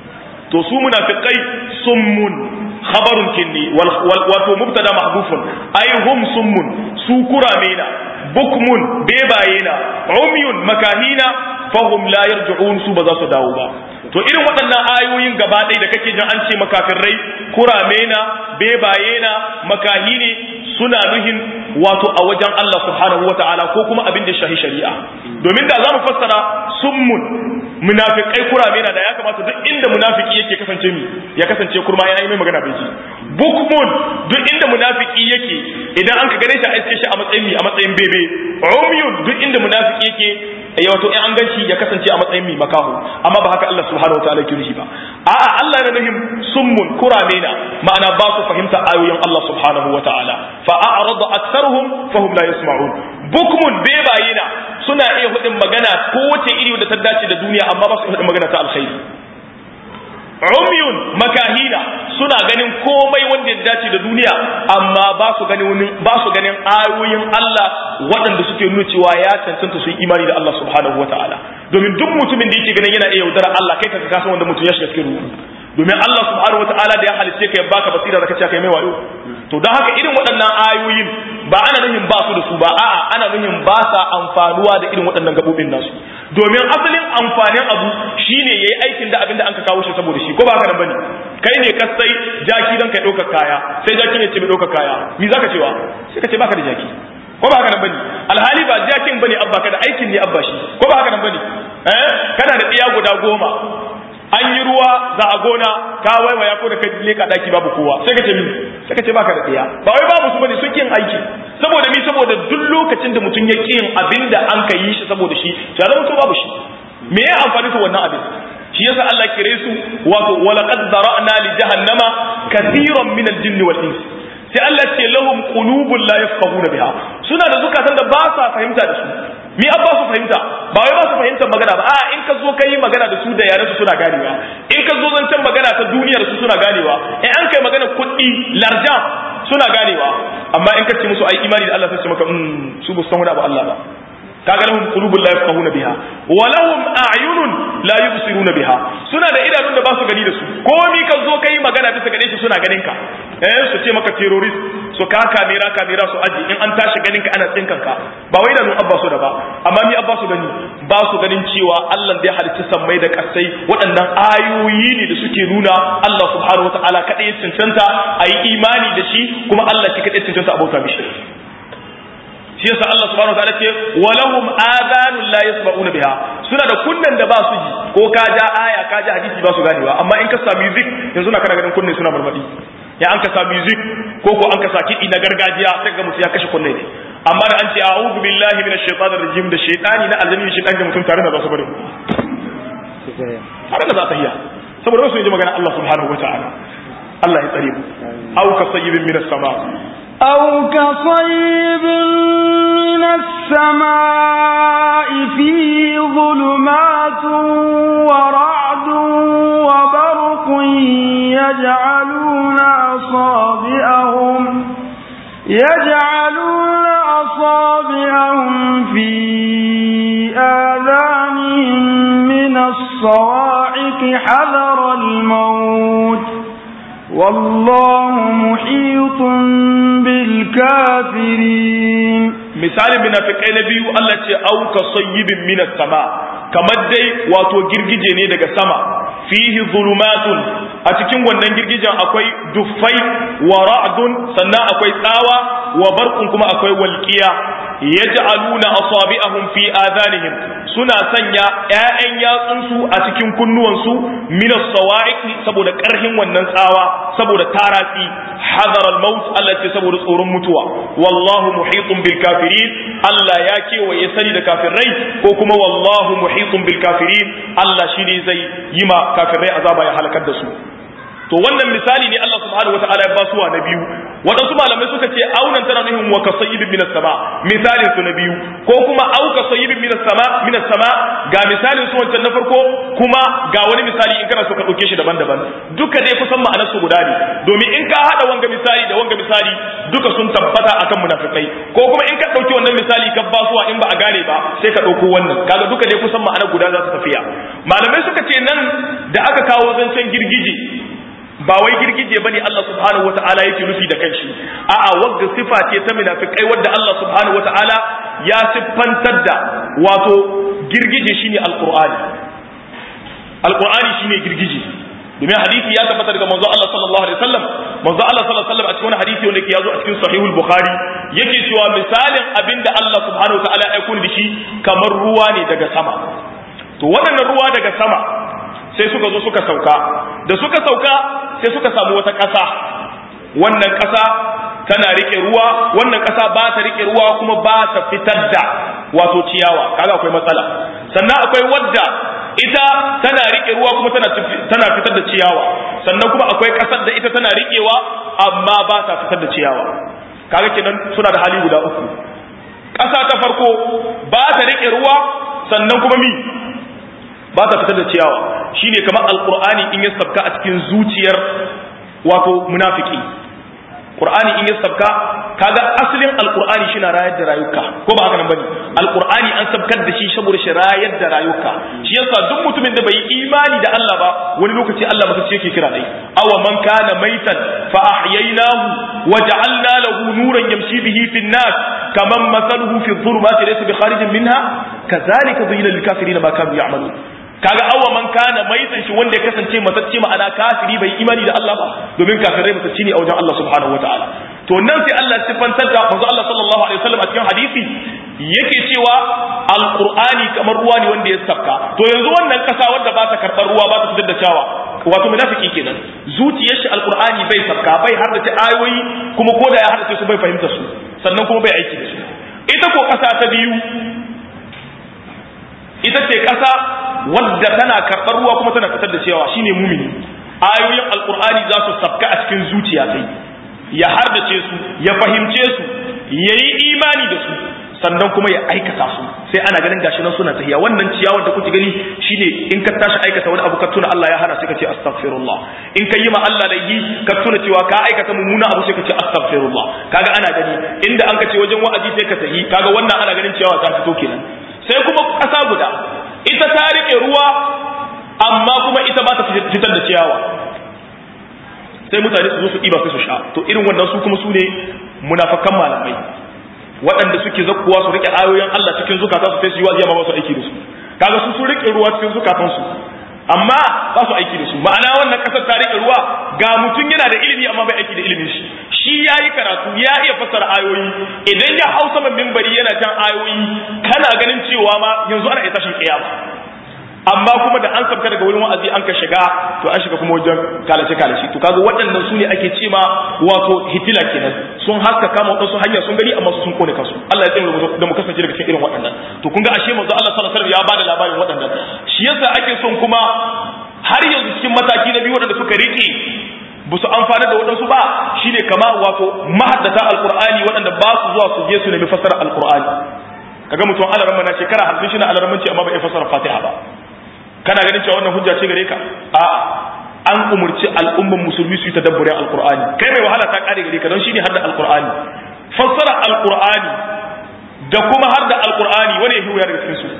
to su munafiqai summun khabarun kinni wato mubtada mahdufun ay hum summun su kuramena bukmun bebayena umyun makahina fahum la yarji'un su ba za su dawo ba to irin waɗannan ayoyin gaba ɗaya da kake jin an ce makafirrai kurame na bebaye na makahi ne suna nuhin wato a wajen Allah subhanahu wa ta'ala ko kuma abin da shahi shari'a domin da za mu fassara summun munafikai kurame na da ya kamata duk inda munafiki yake kasance mi ya kasance kurma yana yi mai magana bai ji bukmun duk inda munafiki yake idan an ka gane shi a iske shi a matsayin mi a matsayin bebe umyun duk inda munafiki yake ya wato in an ganshi ya kasance a matsayin mi makahu amma ba haka Allah subhanahu wa ta'ala ke nufi ba a'a Allah yana nufin summun kurame na ma'ana ba su fahimta ayoyin Allah subhanahu wa ta'ala fa a'rada aktharuhum fahum la yasma'un bukmun bebayina suna iya hudin magana ko wace iri da ta dace da duniya amma ba su hudin magana ta alkhairi umyun makahina suna ganin komai wanda ya dace da duniya amma ba su ganin ba su ganin ayoyin Allah waɗanda suke nuna cewa ya cancanta su yi imani da Allah subhanahu wataala domin duk mutumin da yake ganin yana iya yaudara Allah kai ka kasan wanda mutum ya shiga cikin ruhu domin Allah subhanahu wataala da ya halice ka ya baka basira da kace kai mai wayo to don haka irin waɗannan ayoyin ba ana nuhin ba su da su ba a'a ana nuhin ba sa amfanuwa da irin waɗannan gabobin nasu domin asalin amfanin abu shine yayi aikin da abin da an ka kawo shi saboda shi ko ba haka nan bane kai ne ka sai jaki dan kai ɗaukar kaya sai jaki ne ce mai ɗaukar kaya me zaka cewa sai ka ce baka da jaki ko ba haka nan bane alhali ba jakin bane abba kada aikin ne abba shi ko ba haka nan bane eh kana da iya guda goma an yi ruwa za a gona ka waiwaya ko da ka leka daki babu kowa sai ka ce mi sai ka ce baka da iya ba wai babu su bane sun kin aiki saboda mi saboda duk lokacin da mutum ya kin abinda an ka yi shi saboda shi to ya zama to babu shi me ya amfani ta wannan abin shi yasa Allah kire su wato walaqad zara'na li jahannama kathiran min al-jinni wal ins sai Allah ce lahum qulubun la yafqahuna biha suna da zukatan da ba sa fahimta da su mi an ba su fahimta ba wai ba su fahimta magana ba a in ka zo kai magana da su da yaran su suna ganewa in ka zo zancen magana ta duniyar su suna ganewa in an kai magana kuɗi larjan suna ganewa amma in ka ce musu ai imani da Allah sai su maka su ba san wani abu Allah ba kaga lahum qulubun la yafqahuna biha wa lahum a'yunun la yubsiruna biha suna da idanun da ba su gani da su komi ka zo kai magana bisa gare shi suna ganin ka eh su ce maka terrorist su ka kamera kamera su aji in an tashi ganin ka ana tsinkan ka ba wai idanun abba su da ba amma mi abba su gani ba su ganin cewa Allah da ya halicci sammai da kasai waɗannan ayoyi ne da suke nuna Allah subhanahu wataala kadai ya cancanta ayi imani da shi kuma Allah shi kadai cancanta abota mishi shi yasa Allah subhanahu wataala ce walahum adhanun la yasma'una biha suna da kunnan da ba su ji ko ka ja aya ka ja hadisi ba su ganewa amma in ka sa music yanzu na kana ganin kunne suna barbadi ya an ka sa music ko ko an ka sa kiɗi na gargajiya sai ga mutum ya kashe kunne ne amma da an ce a'udhu billahi minash shaitanir rajim da shaytani na aljami da shaytani da mutum tare da za su bari tare da za ta hiya saboda wasu ji magana Allah subhanahu wataala Allah ya tsare mu au ka sayyibin minas sama أو كصيب من السماء فيه ظلمات ورعد وبرق يجعلون أصابعهم يجعلون أصابعهم في آذانهم من الصواعق حذر الموت والله محيط بالكافرين misalin munafikai na biyu Allah ce auka sayyibin minas sama kamar dai wato girgije ne daga sama fihi zulumatun a cikin wannan girgijen akwai duffai wa ra'dun sannan akwai tsawa wa barqun kuma akwai walqiya yaj'aluna asabi'ahum fi adanihim suna sanya ƴaƴan yatsunsu a cikin kunnuwansu min as-sawa'iq saboda ƙarhin wannan tsawa saboda taratsi hadar al-maut Allah ce saboda tsoron mutuwa wallahu muhitun bil kafirin Allah ya kewaye sani da kafirai ko kuma wallahu muhitun bil kafirin Allah shine zai yi ma kafirai azaba ya halakar da su to wannan misali ne Allah subhanahu wataala ya basuwa na biyu waɗansu malamai suka ce aunan tana nuhin wa kasayyibin minas sama misalin su na biyu ko kuma au kasayyibin minas sama minas sama ga misalin su wancan na farko kuma ga wani misali in kana so ka ɗauke shi daban-daban duka dai kusan ma'anar su guda ne domin in ka haɗa wanga misali da wanga misali duka sun tabbata akan munafikai ko kuma in ka ɗauki wannan misali ka basuwa in ba a gane ba sai ka ɗauko wannan kaga duka dai kusan ma'anar guda za su tafiya malamai suka ce nan da aka kawo zancen girgije ba wai girgije bane Allah subhanahu wata'ala yake nufi da kanshi a'a wagga sifa ce ta munafikai wadda Allah subhanahu wata'ala ya siffantar da wato girgije shine alqur'ani alqur'ani shine girgije domin hadisi ya tabbata daga manzo Allah sallallahu alaihi wasallam manzo Allah sallallahu alaihi wasallam a cikin wani hadisi wanda yake yazo a cikin sahihul bukhari yake cewa misalin abinda Allah subhanahu wata'ala ya aiko da shi kamar ruwa ne daga sama to waɗannan ruwa daga sama sai suka zo suka sauka da suka sauka sai suka samu wata ƙasa wannan ƙasa tana rike ruwa wannan ƙasa ba ta rike ruwa kuma ba ta fitar da wato ciyawa kaga akwai matsala sannan akwai wadda ita tana rike ruwa kuma tana tana fitar da ciyawa sannan kuma akwai ƙasar da ita tana rikewa amma ba ta fitar da ciyawa kaga kenan suna da hali guda uku ƙasa ta farko ba ta rike ruwa sannan kuma mi ba ta fitar da ciyawa shine kamar alqur'ani in ya sabka a cikin zuciyar wato munafiki qur'ani in ya sabka kaga asalin alqur'ani shi na rayar da rayuka ko ba haka nan bane alqur'ani an sabkar da shi saboda shi rayar da rayuka shi yasa duk mutumin da bai imani da Allah ba wani lokaci Allah ba sai yake kira dai aw man kana maitan fa ahyaynahu wa ja'alna lahu nuran yamshi bihi fi an-nas kaman mathaluhu fi dhulumati laysa bi kharijin minha kadhalika dhuyyina lil kafirin ma kanu ya'malun kaga awa man kana maitan shi wanda ya kasance matacce ma'ana kafiri bai imani da Allah ba domin kafirai matacce ne a wajen Allah subhanahu wataala to nan sai Allah sifantar da manzo Allah sallallahu alaihi wasallam a cikin hadisi yake cewa alqur'ani kamar ruwa ne wanda ya sabka to yanzu wannan kasa wanda ba ta karɓar ruwa ba ta fitar da cawa wato munafiki kenan zuciyar shi alqur'ani bai sabka bai haddace ayoyi kuma ko da ya haddace su bai fahimta su sannan kuma bai aiki da su ita ko kasa ta biyu ita ce kasa wadda tana karɓar ruwa kuma tana fitar da cewa shine mumini ayoyin alqur'ani za su sabka a cikin zuciya sai ya hardace su ya fahimce su yayi imani da su sannan kuma ya aikata su sai ana ganin gashi nan suna tahiya wannan ciyawar da kuke gani shine in ka tashi aikata wani abu ka tuna Allah ya hana sai ka ce astaghfirullah in ka yi ma Allah laifi ka tuna cewa ka aikata mummuna abu sai ka ce astaghfirullah kaga ana gani inda an ka ce wajen wa'azi sai ka tahi kaga wannan ana ganin ciyawa ta fito kenan sai kuma kasa guda ita ta rike ruwa amma kuma ita ba ta fitar da ciyawa sai mutane su zo su ɗiba sai su sha to irin wannan su kuma su ne munafakan malamai waɗanda suke zakkuwa su rike ayoyin Allah cikin zukata su sai su yi waziya ba su aiki da su kaga su sun rike ruwa cikin zukatan su amma ba su aiki da su ma'ana wannan kasar ta rike ruwa ga mutum yana da ilimi amma bai aiki da ilimin shi shi ya yi karatu ya iya fassara ayoyi idan ya hau saman mimbari yana jan ayoyi kana ganin cewa ma yanzu ana iya tashin kiyama amma kuma da an sabka daga wurin wa'azi an ka shiga to an shiga kuma wajen kalace kalace to kaga waɗannan su ne ake ce ma wato hitila kenan sun haska kama wadansu hanya sun gani amma su sun kone kansu Allah ya tsare da mu kasance daga cikin irin waɗannan to kun ga ashe manzo Allah sallallahu alaihi wasallam ya bada labarin waɗannan shi yasa ake son kuma har yanzu cikin mataki na biyu waɗanda suka rike ba su amfana da waɗansu ba shine kama wato mahaddata alqur'ani waɗanda ba su zuwa su je su nemi fassara alqur'ani kaga mutum alaran na shekara 50 shi na alaran amma bai fassara fatiha ba kana ganin cewa wannan hujja ce gare ka a an umurci al'umman musulmi su yi tadabburin alqur'ani kai mai wahala ta kare gare ka don shine hadda alqur'ani fassara alqur'ani da kuma hadda alqur'ani wani ya huya daga cikin su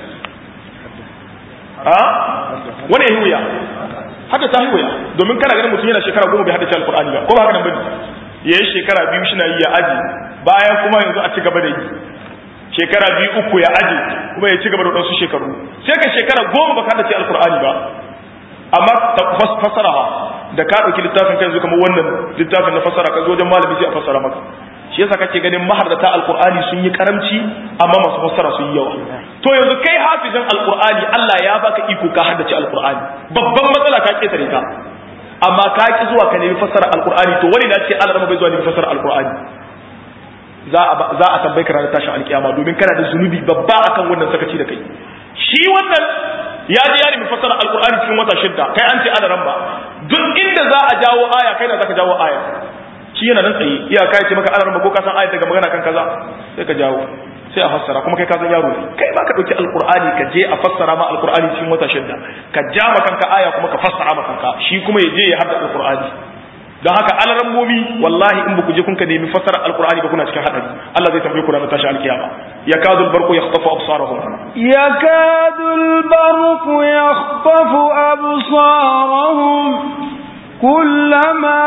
a wani ya huya hadda ta huya domin kana ganin mutum yana shekara goma bai haddace alqur'ani ba ko ba haka nan bane yayi shekara biyu shi na yi ya aji bayan kuma yanzu a ci gaba da yi shekara biyu uku ya aje kuma ya ci gaba da wasu shekaru sai ka shekara goma baka da ce alkur'ani ba amma ta fassara da ka ɗauki littafin kai yanzu kamar wannan littafin na fassara ka zo wajen malami sai a fassara maka shi yasa kake ganin maharrata alkur'ani sun yi karamci amma masu fassara sun yi yawa to yanzu kai hafizin alkur'ani Allah ya baka iko ka haddace alkur'ani babban matsala ka ketare ka amma ka ki zuwa ka nemi fassara alkur'ani to wani na ce Allah bai zuwa nemi fassara alkur'ani za a tambayi ka ranar tashin alkiyama domin kana da zunubi babba akan wannan sakaci da kai shi wannan ya je ya nemi fassara alkur'ani cikin wata shidda kai an ce adaran ba duk inda za a jawo aya kai na zaka jawo aya shi yana nan tsaye iya kai ce maka adaran ba ko ka san aya daga magana kan kaza sai ka jawo sai a fassara kuma kai ka san yaro ne kai ba ka dauki alkur'ani ka je a fassara ma alkur'ani cikin wata shidda ka ja ma kanka aya kuma ka fassara ma kanka shi kuma ya je ya hadda alkur'ani don haka alarammomi wallahi in baku je kun ka nemi fassara alqur'ani ba kuna cikin hadari Allah zai tambaye ku ranar tashi alkiyama yakadu albarqu yakhtafu absarahum yakadu albarqu yakhtafu absarahum kullama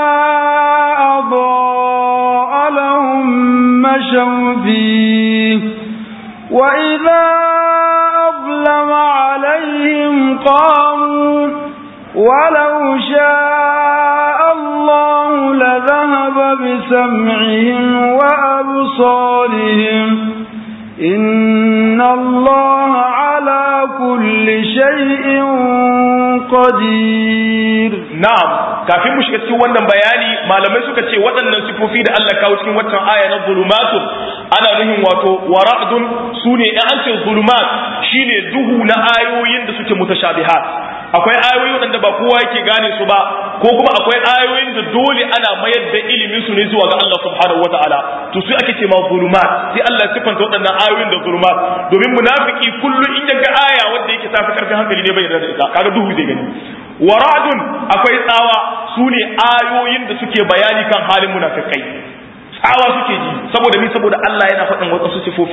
adaa lahum mashaw fihi wa idha ablama alayhim qamu ولو شاء الله لذهب بسمعهم وأبصارهم إن الله على كل شيء قدير نعم kafin mu shiga cikin wannan bayani malamai suka ce waɗannan sifofi da Allah kawo cikin watan aya na zulumatun ana nuhin wato wara'dun sune in an ce zulumat shine duhu na ayoyin da suke mutashabihat akwai ayoyi waɗanda ba kowa yake gane su ba ko kuma akwai ayoyin da dole ana mayar da ilimin su ne zuwa ga Allah subhanahu wataala to su ake ce ma zulumat sai Allah ya sifanta waɗannan ayoyin da zulumat domin munafiki kullu in ya ga aya wanda yake tafi karfin hankali ne bai yarda da ita kaga duhu zai gani waradun akwai tsawa su ne ayoyin da suke bayani kan halin munafikai tsawa suke ji saboda mi saboda Allah yana faɗin wasu sifofi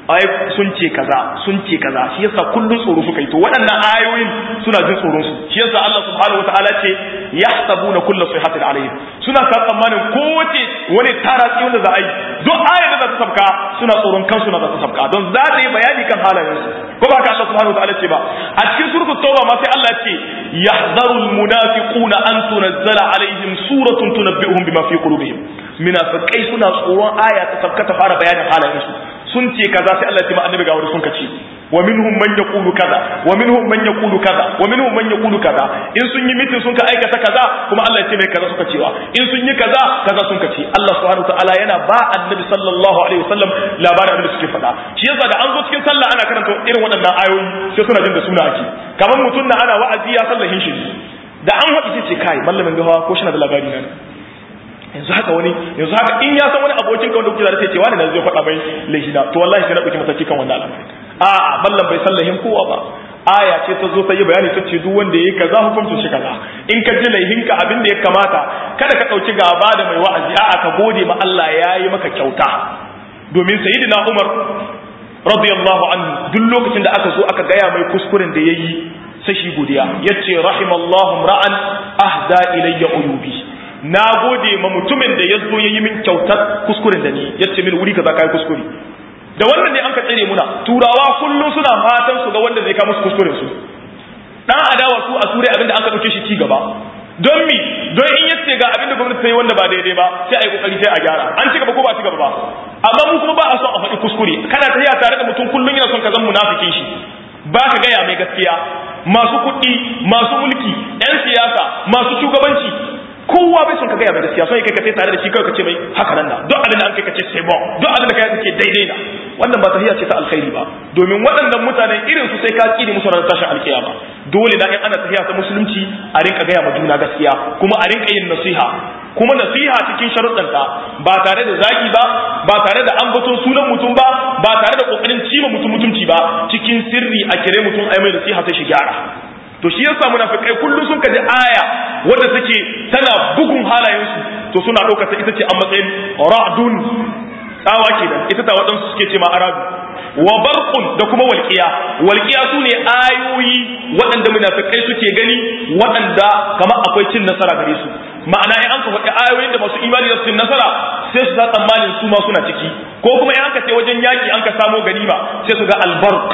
ai sun ce kaza sun ce kaza shi yasa kullun tsoro suka yi to waɗannan ayoyin suna jin tsoron su shi yasa Allah subhanahu wataala ce yahsabuna kullu sayhatin alayhim suna sa tsammanin kowace wani taratsi wanda za a yi duk ayar da za ta sabka suna tsoron kansu na za ta sabka don za ta yi bayani kan halayen su ko ba ka Allah subhanahu wataala ce ba a cikin suratul tauba ma sai Allah ce yahzarul munafiquna an tunazzala alaihim suratun tunabbi'uhum bima fi qulubihim munafiqai suna tsoron aya ta sabka ta fara bayanin halayen su sun ce kaza sai Allah ya ce ma annabi ga wani sun kace wa minhum man yaqulu kaza wa minhum man yaqulu kaza wa minhum man yaqulu kaza in sun yi mitin sun ka aikata kaza kuma Allah ya ce mai kaza suka cewa in sun yi kaza kaza sun kace Allah subhanahu wataala yana ba annabi sallallahu alaihi wasallam labarin abin da suke faɗa shi yasa da an zo cikin sallah ana karanta irin waɗannan ayoyi sai suna jin da suna ake kamar mutum na ana wa'azi ya sallahin shi da an haɗu ce kai mallamin gawa ko shi na da labari na yanzu haka wani yanzu haka in ya san wani abokin ka wanda kuke da sai ce wani na zai faɗa mai laihina to wallahi sai na ɗauki mataki kan wannan al'amari a ballan bai san laihin kowa ba aya ce ta zo ta yi bayani ta ce duk wanda yayi kaza hukuncin shi kaza in ka ji laihinka abin da ya kamata kada ka ɗauki gaba da mai wa'azi a'a ka gode ma Allah ya yi maka kyauta domin sayyidina Umar radiyallahu anhu duk lokacin da aka zo aka gaya mai kuskuren da yayi sai shi godiya yace rahimallahu ra'an ahda ilayya uyubi na gode ma mutumin da ya zo ya yi min kyautar kuskuren da ni ya ce min wuri kaza kai kuskure da wannan ne an ka tsere muna turawa kullum suna fatan su ga wanda zai kawo musu kuskuren su dan adawa su a turai abinda an ka dauke shi ci gaba don mi don in yace ga abinda gwamnati ta yi wanda ba daidai ba sai a yi kokari sai a gyara an ci gaba ko ba ci gaba ba amma mu kuma ba a son a faɗi kuskure kana tafiya tare da mutum kullum yana son ka zan munafikin shi ba ka gaya mai gaskiya masu kuɗi masu mulki 'yan siyasa masu shugabanci kowa bai son ka gaya mai gaskiya sai kai ka sai tare da shi kawai ka ce mai haka nan da duk abin da an kai ka ce sai bon duk abin da kai kake daidai na wannan ba tahiya ce ta alkhairi ba domin waɗannan mutanen irin su sai ka kiri musu ranar tashin alkiyama dole na in ana tahiya ta musulunci a rinka gaya ma juna gaskiya kuma a rinka yin nasiha kuma nasiha cikin sharuɗanta ba tare da zagi ba ba tare da ambaton sunan mutum ba ba tare da kokarin cima mutum mutumci ba cikin sirri a kire mutum ai mai nasiha sai shi gyara to shi yasa munafikai kullum sun kaji aya wanda take tana bugun halayensu to suna ɗaukar ta ita ce a matsayin ra'dun tsawa kenan ita ta waɗansu suke ce ma aradu wa barqun da kuma walqiya walqiya sune ayoyi waɗanda munafikai suke gani waɗanda kamar akwai cin nasara gare su ma'ana in an ka faɗi ayoyin da masu imani da cin nasara sai su sa tsammanin su ma suna ciki ko kuma in aka ce wajen yaki an ka samo ganima sai su ga albarq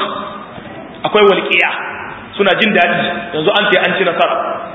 akwai walqiya suna jin daɗi yanzu an ce an ci nasara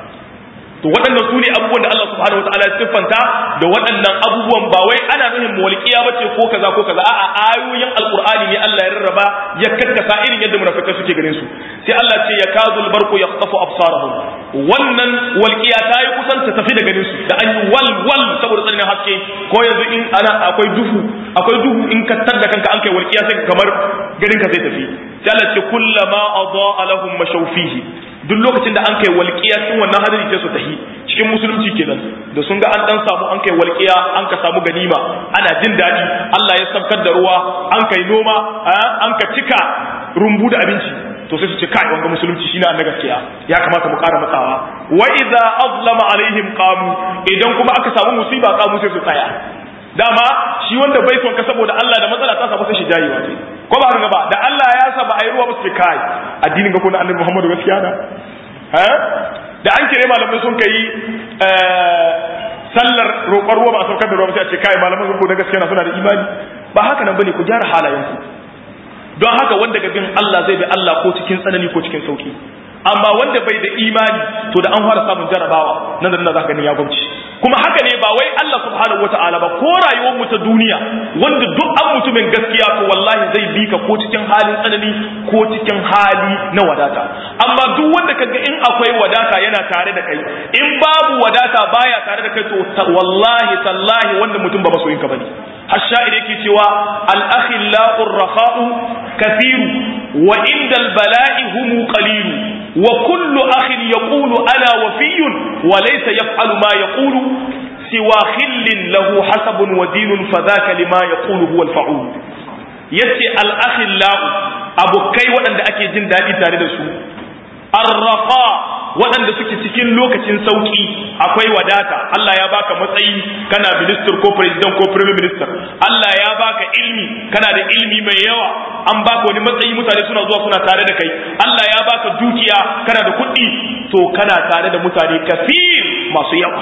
to waɗannan su ne abubuwan da Allah subhanahu wataala ya siffanta da waɗannan abubuwan ba wai ana nufin walƙiya ba ce ko kaza ko kaza a'a ayoyin alqur'ani ne Allah ya rarraba ya kakkasa irin yadda munafikai suke ganin su sai Allah ce ya kazul barqu yaqtafu absarahum wannan walƙiya ta yi kusan ta tafi da ganin su da an yi wal wal saboda tsananin haske ko yanzu in ana akwai duhu akwai duhu in ka tadda kanka an kai walƙiya sai kamar garin ka zai tafi sai Allah ce kullama adaa lahum mashawfihi duk lokacin da an kai walƙiya cikin wannan hadari sai su tahi cikin musulunci kenan da sun ga an dan samu an kai walƙiya an ka samu ganima ana jin daɗi Allah ya saukar da ruwa an kai noma an ka cika rumbu da abinci to sai su ce kai wanga musulunci shine annabi gaskiya ya kamata mu ƙara matsawa wa idza azlama alaihim qamu idan kuma aka samu musiba qamu sai su tsaya dama shi wanda bai son ka saboda Allah da matsala ta samu sai shi jayi wace ko ba haka ba da Allah ya sa ba a yi ruwa ba su kai addinin ga kuna annabi Muhammadu gaskiya da ha da an kire malamai sun kai sallar roƙon ruwa ba a saukar da ruwa ba sai a ce kai malaman sun na gaskiya na suna da imani ba haka nan bane ku gyara halayenku don haka wanda ga bin Allah zai bi Allah ko cikin tsanani ko cikin sauki amma wanda bai da imani to da an fara samun jarabawa nan da nan za ka gani ya gwamci kuma haka ne ba wai Allah subhanahu wata'ala ba ko rayuwar mu ta duniya wanda duk an mutumin gaskiya to wallahi zai bi ka ko cikin halin tsanani ko cikin hali na wadata amma duk wanda kaga in akwai wadata yana tare da kai in babu wadata baya tare da kai to wallahi tallahi wanda mutum ba masoyin ka bane har sha'ir yake cewa al-akhillau ar-rakha'u kathiru wa inda al-bala'i hum qalilu wa kullu akhin yaqulu ana wafiyyun wa laysa yaf'alu ma yaqulu siwa khillin lahu hasabun wa dinun fadhaka lima yaqulu huwa al-fa'ul yace al-akhillau abokai waɗanda ake jin daɗi tare da su ar-rafa waɗanda suke cikin lokacin sauki akwai wadata Allah ya baka matsayi kana minister ko president ko prime minister Allah ya baka ilmi kana da ilmi mai yawa an baka wani matsayi mutane suna zuwa suna tare da kai Allah ya baka dukiya kana da kuɗi to kana tare da mutane kafir masu yawa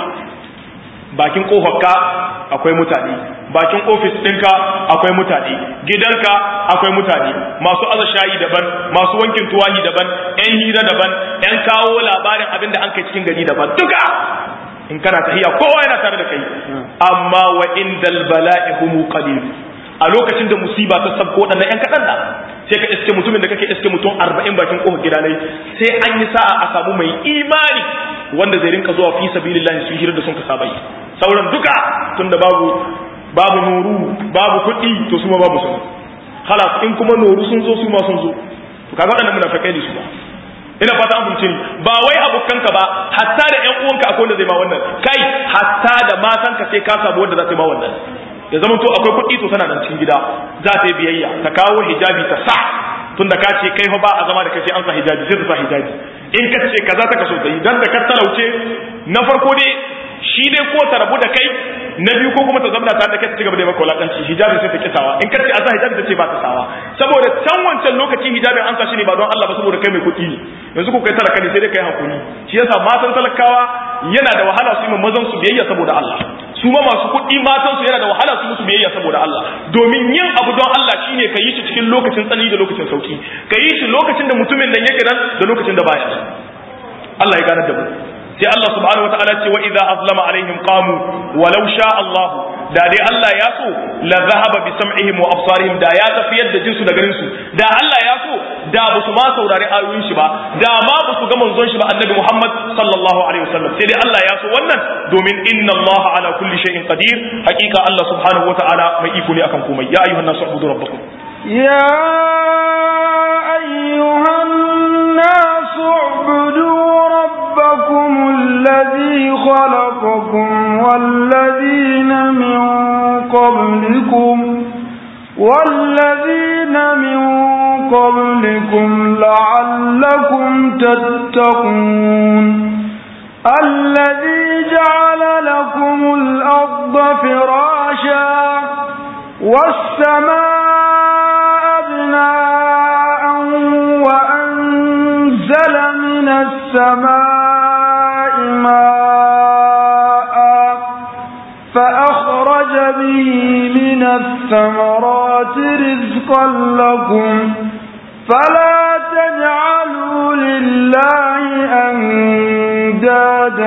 bakin kofarka akwai mutane bakin ofis ɗinka akwai mutane gidanka akwai mutane masu aza shayi daban masu wankin tuwahi daban yan hira daban yan kawo labarin abin da an kai cikin gari daban duka in kana tahiya kowa yana tare da kai amma wa indal bala'i humu qalil a lokacin da musiba ta sabko waɗannan yan kaɗan da sai ka iske mutumin da kake iske mutum arba'in bakin kofar gida ne sai an yi sa'a a samu mai imani wanda zai rinka zuwa fi sabilillahi su hira da sun ka saba yi sauran duka tunda babu babu nuru babu kuɗi to su ma babu sun halas in kuma nuru sun zo su ma sun zo to kaga waɗannan munafikai ne su ba ina fata an fahimci ba wai abokanka ba hatta da ƴan uwanka akwai wanda zai ma wannan kai hatta da matanka sai ka samu wanda za ta yi ma wannan ya zama to akwai kuɗi to tana nan cikin gida za ta yi biyayya ta kawo hijabi ta sa tunda ka ce kai fa ba a zama da kai sai an sa hijabi sai ta sa hijabi in ka ce kaza ta kaso ta yi dan da ka talauce na farko dai shi dai ko ta rabu da kai na biyu ko kuma ta zama tare da kai ta cigaba da maka wulakanci hijabi sai ta kisawa in ka ce a sa hijabi ta ce ba ta sawa saboda can wancan lokacin hijabi an sa shi ne ba don Allah ba saboda kai mai kuɗi ne yanzu ko kai talaka ne sai dai kai hakuri shi yasa matan talakawa yana da wahala su yi mazan su biyayya saboda Allah su ma masu kuɗi matan su yana da wahala su musu biyayya saboda Allah domin yin abu don Allah shine ka yi shi cikin lokacin tsanani da lokacin sauki ka yi shi lokacin da mutumin nan yake nan da lokacin da baya Allah ya gane da mu sai Allah subhanahu wataala ce wa idza azlama alaihim qamu walau sha Allah da dai Allah ya so la zahaba bi sam'ihim wa absarihim da ya tafiyar da jinsu da garin su da Allah ya so da ba su ma saurari ayoyin shi ba da ma ba su ga manzon shi ba annabi Muhammad sallallahu alaihi wasallam sai dai Allah ya so wannan domin inna Allah ala kulli shay'in qadir hakika Allah subhanahu wataala mai iko ne akan komai ya ayyuhan nasu ubudu rabbakum يا أيها الناس اعبدوا ربكم الذي خلقكم والذين من قبلكم والذين من قبلكم لعلكم تتقون الذي جعل لكم الأرض فراشا والسماء بناء وأنزل من السماء ماء فأخرج به من الثمرات رزقا لكم فلا تجعلوا لله أندادا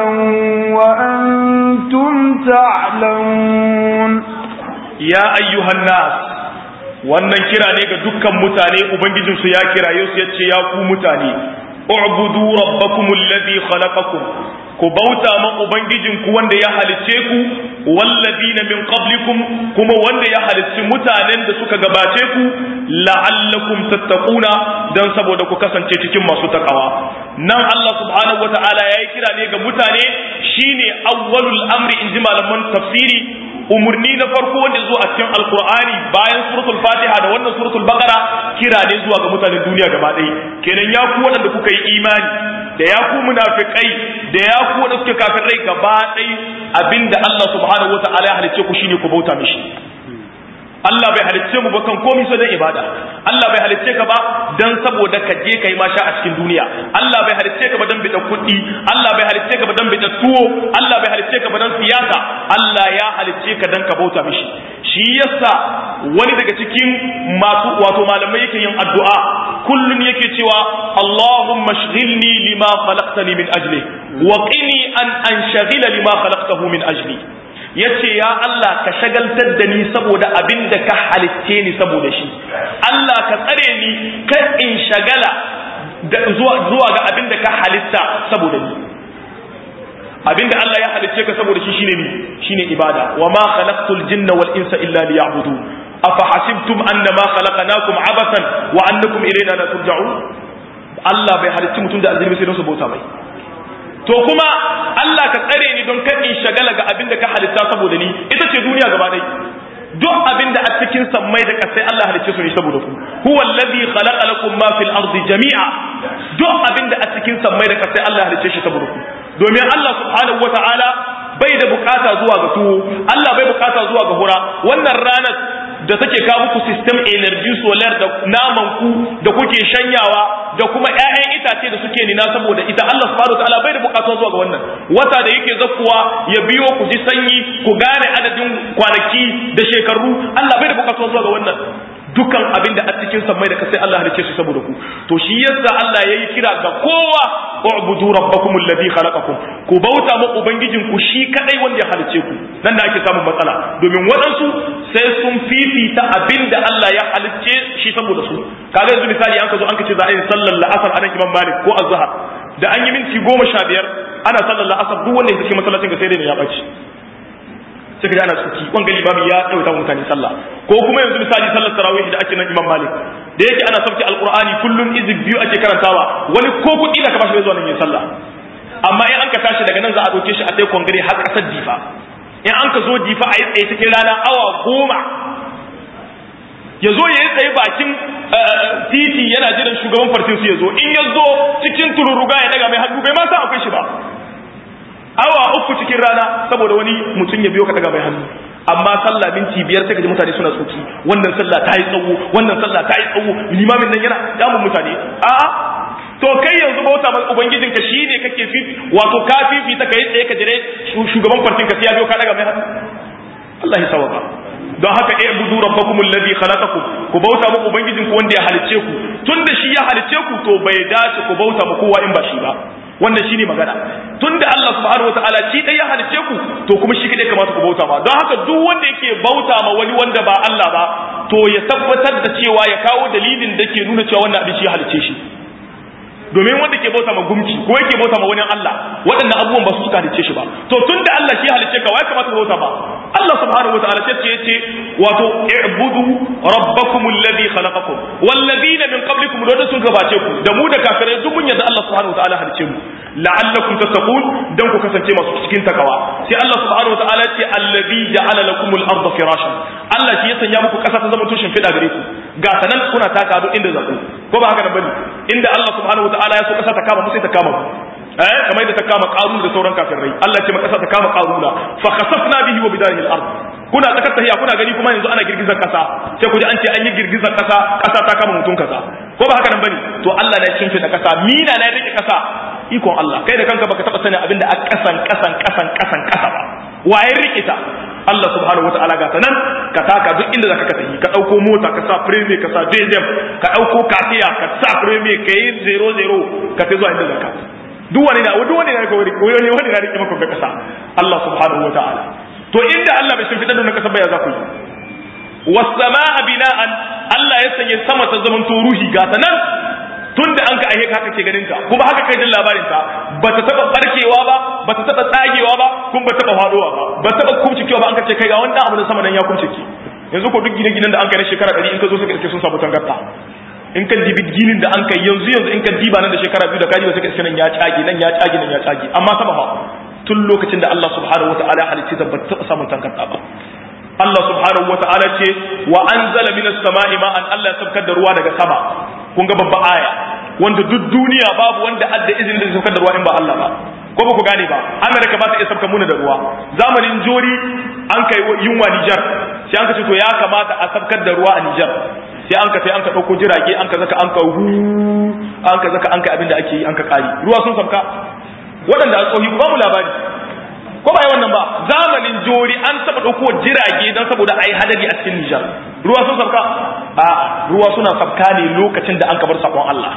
وأنتم تعلمون ya ayyuhan nas wannan kira ne ga dukkan mutane ubangijinsu ya kiraye su yace ya ku mutane u'budu rabbakum alladhi khalaqakum ku bauta ma ubangijinku wanda ya halicce ku walladina min qablikum kuma wanda ya halicci mutanen da suka gabace ku la'allakum tattaquna dan saboda ku kasance cikin masu takawa nan Allah subhanahu wata'ala yayi kira ne ga mutane shine awwalul amri inji malaman tafsiri umurni na farko wanda zuwa a cikin alkur'ani bayan suratul fatiha da wannan suratul baqara kira ne zuwa ga mutanen duniya gaba ɗaya kenan ya ku waɗanda kuka yi imani da ya ku munafikai da ya ku waɗanda suke kafirai gaba ɗaya abinda Allah subhanahu wata'ala ya halicce ku shine ku bauta mishi Allah bai halicce mu ba kan komai sai dan ibada Allah bai halicce ka ba dan saboda ka je kai masha a cikin duniya Allah bai halicce ka ba dan bida kuɗi Allah bai halicce ka ba dan bida tuwo Allah bai halicce ka ba dan siyasa Allah ya halicce ka dan ka bauta mishi shi yasa wani daga cikin masu wato malamai yake yin addu'a kullun yake cewa Allahumma shghilni lima khalaqtani min ajli wa qini an anshghila lima khalaqtahu min ajli ya ce ya Allah ka shagaltar da ni saboda abin da ka halitce ni saboda shi Allah ka tsare ni kan in shagala zuwa ga abin da ka halitta saboda ni abin da Allah ya halicce ka saboda shi shine ni shine ibada wa ma khalaqtul jinna wal insa illa liya'budun afa hasibtum annama khalaqnakum abathan wa annakum ilayna la turja'un Allah bai halicci mutum da azumi sai don su bauta mai to kuma Allah ka tsare ni don kan in shagala ga abin da ka halitta saboda ni ita ce duniya gaba ɗaya duk abin da a cikin sammai da kasai Allah halicce su ne saboda ku huwa allazi khalaqa lakum ma fil ardi jami'a duk abin da a cikin cikin sammai da kasai Allah halicce shi saboda ku domin Allah subhanahu wataala bai da bukata zuwa ga tuwo Allah bai bukata zuwa ga hura wannan ranar da take kawo muku system energy solar da naman ku da kuke shanyawa da kuma ƴaƴan itace da suke nina saboda ita Allah subhanahu wataala bai da bukata zuwa ga wannan wata da yake zakkuwa ya biyo ku ji sanyi ku gane adadin kwanaki da shekaru Allah bai da bukata zuwa ga wannan dukan abin da a cikin sammai da kasai Allah halice su saboda ku to shi yasa Allah yayi kira ga kowa u'budu rabbakum alladhi khalaqakum ku bauta ma ubangijin ku shi kadai wanda ya halice ku nan da ake samun matsala domin waɗansu sai sun fifita abin da Allah ya halice shi saboda su kaga yanzu misali an ka zo an ka ce za a yi sallar la'asar a nan Imam Malik ko azhar da an yi minti goma sha biyar ana sallar la'asar duk wanda ya cikin masallacin ga sai dai ne ya ɓaci sai ka ana tsuki wanga limami ya ɗauta mutane sallah ko kuma yanzu misali sallar tarawih da ake nan imam malik da yake ana sauke alqur'ani kullun izib biyu ake karantawa wani ko kuɗi da ka bashi zuwa nan yin sallah amma in an ka tashi daga nan za a doke shi a sai kongare har ƙasar difa in an ka zo difa a yi tsaye cikin rana awa goma ya zo ya yi tsaye bakin titi yana jiran shugaban fartin su ya zo in ya zo cikin tururuga ya daga mai hannu bai ma san akwai shi ba awa uku cikin rana saboda wani mutum ya biyo ka daga mai hannu amma sallah minti biyar sai ka ji mutane suna tsoki wannan sallah ta yi tsawo wannan sallah ta yi tsawo limamin nan yana damun mutane a'a to kai yanzu bauta ma ubangijin ka shine kake fifi wato ka fifi ta kai tsaye ka jire shugaban fartin ka sai ya biyo ka daga mai hannu Allah ya sawaka don haka e budu rabbakum alladhi khalaqakum ku bauta mu ubangijin ku wanda ya halicce ku tunda shi ya halicce ku to bai dace ku bauta mu kowa in ba shi ba wannan shine magana tunda Allah subhanahu wataala shi dai ya halicce ku to kuma shi kadai kamata ku bauta ma don haka duk wanda yake bauta ma wani wanda ba Allah ba to ya tabbatar da cewa ya kawo dalilin da ke nuna cewa wannan abin shi ya halicce shi domin wanda ke bauta ma gumki ko yake bauta ma wani Allah waɗannan abubuwan ba su suka halicce shi ba to tunda Allah shi halicce ka wai kamata ka bauta ba Allah subhanahu wataala sai ce yace wato i'budu rabbakum alladhi khalaqakum wal ladina min qablikum da sun gabace ku da mu da kafirai duk mun yadda Allah subhanahu wataala halicce mu la'allakum tattaqun dan ku kasance masu cikin takawa sai Allah subhanahu wataala ce alladhi ja'ala lakum al-ardha firashan Allah shi ya sanya muku kasa ta zama tushen fida gare ku ga sanan kuna taka duk inda zaku ko ba haka nan bane inda Allah subhanahu wataala ya so kasa ta kama mu sai ta kama mu eh kamar yadda ta kama qarun da sauran kafirai Allah ce ma kasa ta kama qaruna fa khasafna bihi wa bidarihi al-ard kuna tsakar tahiya kuna gani kuma yanzu ana girgizar kasa sai ku ji an ce an yi girgizar kasa kasa ta kama mutum kasa ko ba haka nan bane to Allah ne cin da kasa mina ne rike kasa ikon Allah kai da kanka baka taba sanin abinda a kasan kasan kasan kasan kasa ba waye rike ta Allah subhanahu wataala ga ta nan ka taka duk inda zaka ka tafi ka dauko mota ka sa premier ka sa JDM ka dauko kasiya ka sa premier ka yi 00 ka tafi zuwa inda zaka duk wani na duk wani na ka wuri ko wani wani na rike maka ga kasa Allah subhanahu wataala to inda Allah bai shimfiɗa da kasa ba ya za ku yi wasamaa bina'an Allah ya sanya sama ta zaman to ruhi ga ta nan tunda an ka ahe haka ke ganin ta kuma haka kai jin labarin ta ba ta taba barkewa ba ba ta taba tsagewa ba kuma ba ta taba faduwa ba ba ta taba kumcikewa ba an ka ce kai ga wanda abu da sama nan ya kumcike yanzu ko duk gine-ginen da an kai na shekara 100 in ka zo suka iske sun samu tangarda in kan dibi ginin da an kai yanzu yanzu in ka diba nan da shekara biyu da kaji ba suka iske nan ya tsage nan ya tsage nan ya tsage amma sama fa tun lokacin da Allah subhanahu wataala ya halicce ta ba ta taba samun tangarda ba Allah subhanahu wata'ala ce wa anzala minas sama'i ma'an Allah ya saukar da ruwa daga sama kun ga babba aya wanda duk duniya babu wanda adda izinin da saukar da ruwa in ba Allah ba ko ba ku gane ba Amerika ba ta iya saukar muna da ruwa zamanin jori an kai yunwa Niger sai an ka ce to ya kamata a saukar da ruwa a Niger sai an ka sai an ka dauko jirage an ka zaka an ka hu an ka zaka an ka abin da ake yi an ka kari ruwa sun sauka waɗanda a tsohi ba mu labari ko ba yi wannan ba zamanin jori an taba ɗauko jirage don saboda a yi hadari a cikin Nijar ruwa sun sabka a ruwa suna sabka ne lokacin da an kabar sakon Allah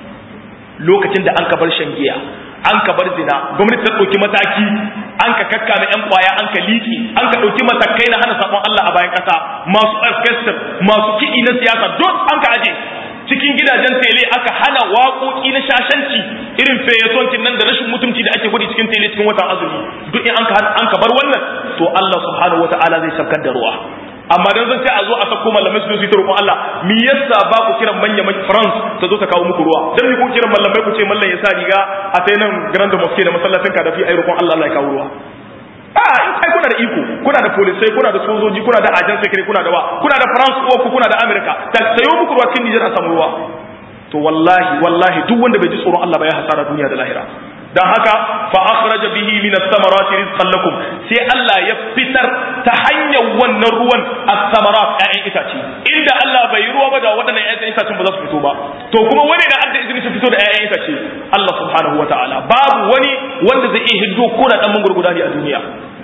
lokacin da an kabar shan giya an kabar zina gwamnati ta ɗauki mataki an ka kakka na 'yan kwaya an ka liki an ka ɗauki matakai na hana sakon Allah a bayan ƙasa masu orchestra masu kiɗi na siyasa duk an ka aje cikin gidajen tele aka hana waƙoƙi na shashanci irin feyatonkin nan da rashin mutunci da ake gudu cikin tele cikin watan azumi duk in an ka bar wannan to Allah subhanahu wata'ala zai saukar da ruwa amma dan zan sai a zo a sako malamai su su ta roƙon Allah me yasa ba ku kiran manya France ta zo ta kawo muku ruwa dan me ku kiran malamai ku ce mallan ya sa riga a sai nan Grand Mosque da masallacin Kadafi ai roƙon Allah Allah ya kawo ruwa a kai kuna da iko kuna da polisai kuna da sojoji kuna da ajan secret kuna da wa kuna da France ko kuna da America ta sayo muku ruwa cikin Niger a samu ruwa to wallahi wallahi duk wanda bai ji tsoron Allah ba ya hasara duniya da lahira dan haka fa akhraja bihi min ath-thamarati rizqan lakum sai Allah ya fitar ta hanyar wannan ruwan ath-thamarat ƴaƴan itace inda Allah bai yi ruwa ba da waɗannan ƴaƴan itacen ba za su fito ba to kuma wani da adda izini su fito da ƴaƴan itace Allah subhanahu wataala babu wani wanda zai iya hiddo ko da dan mangurguda ne a duniya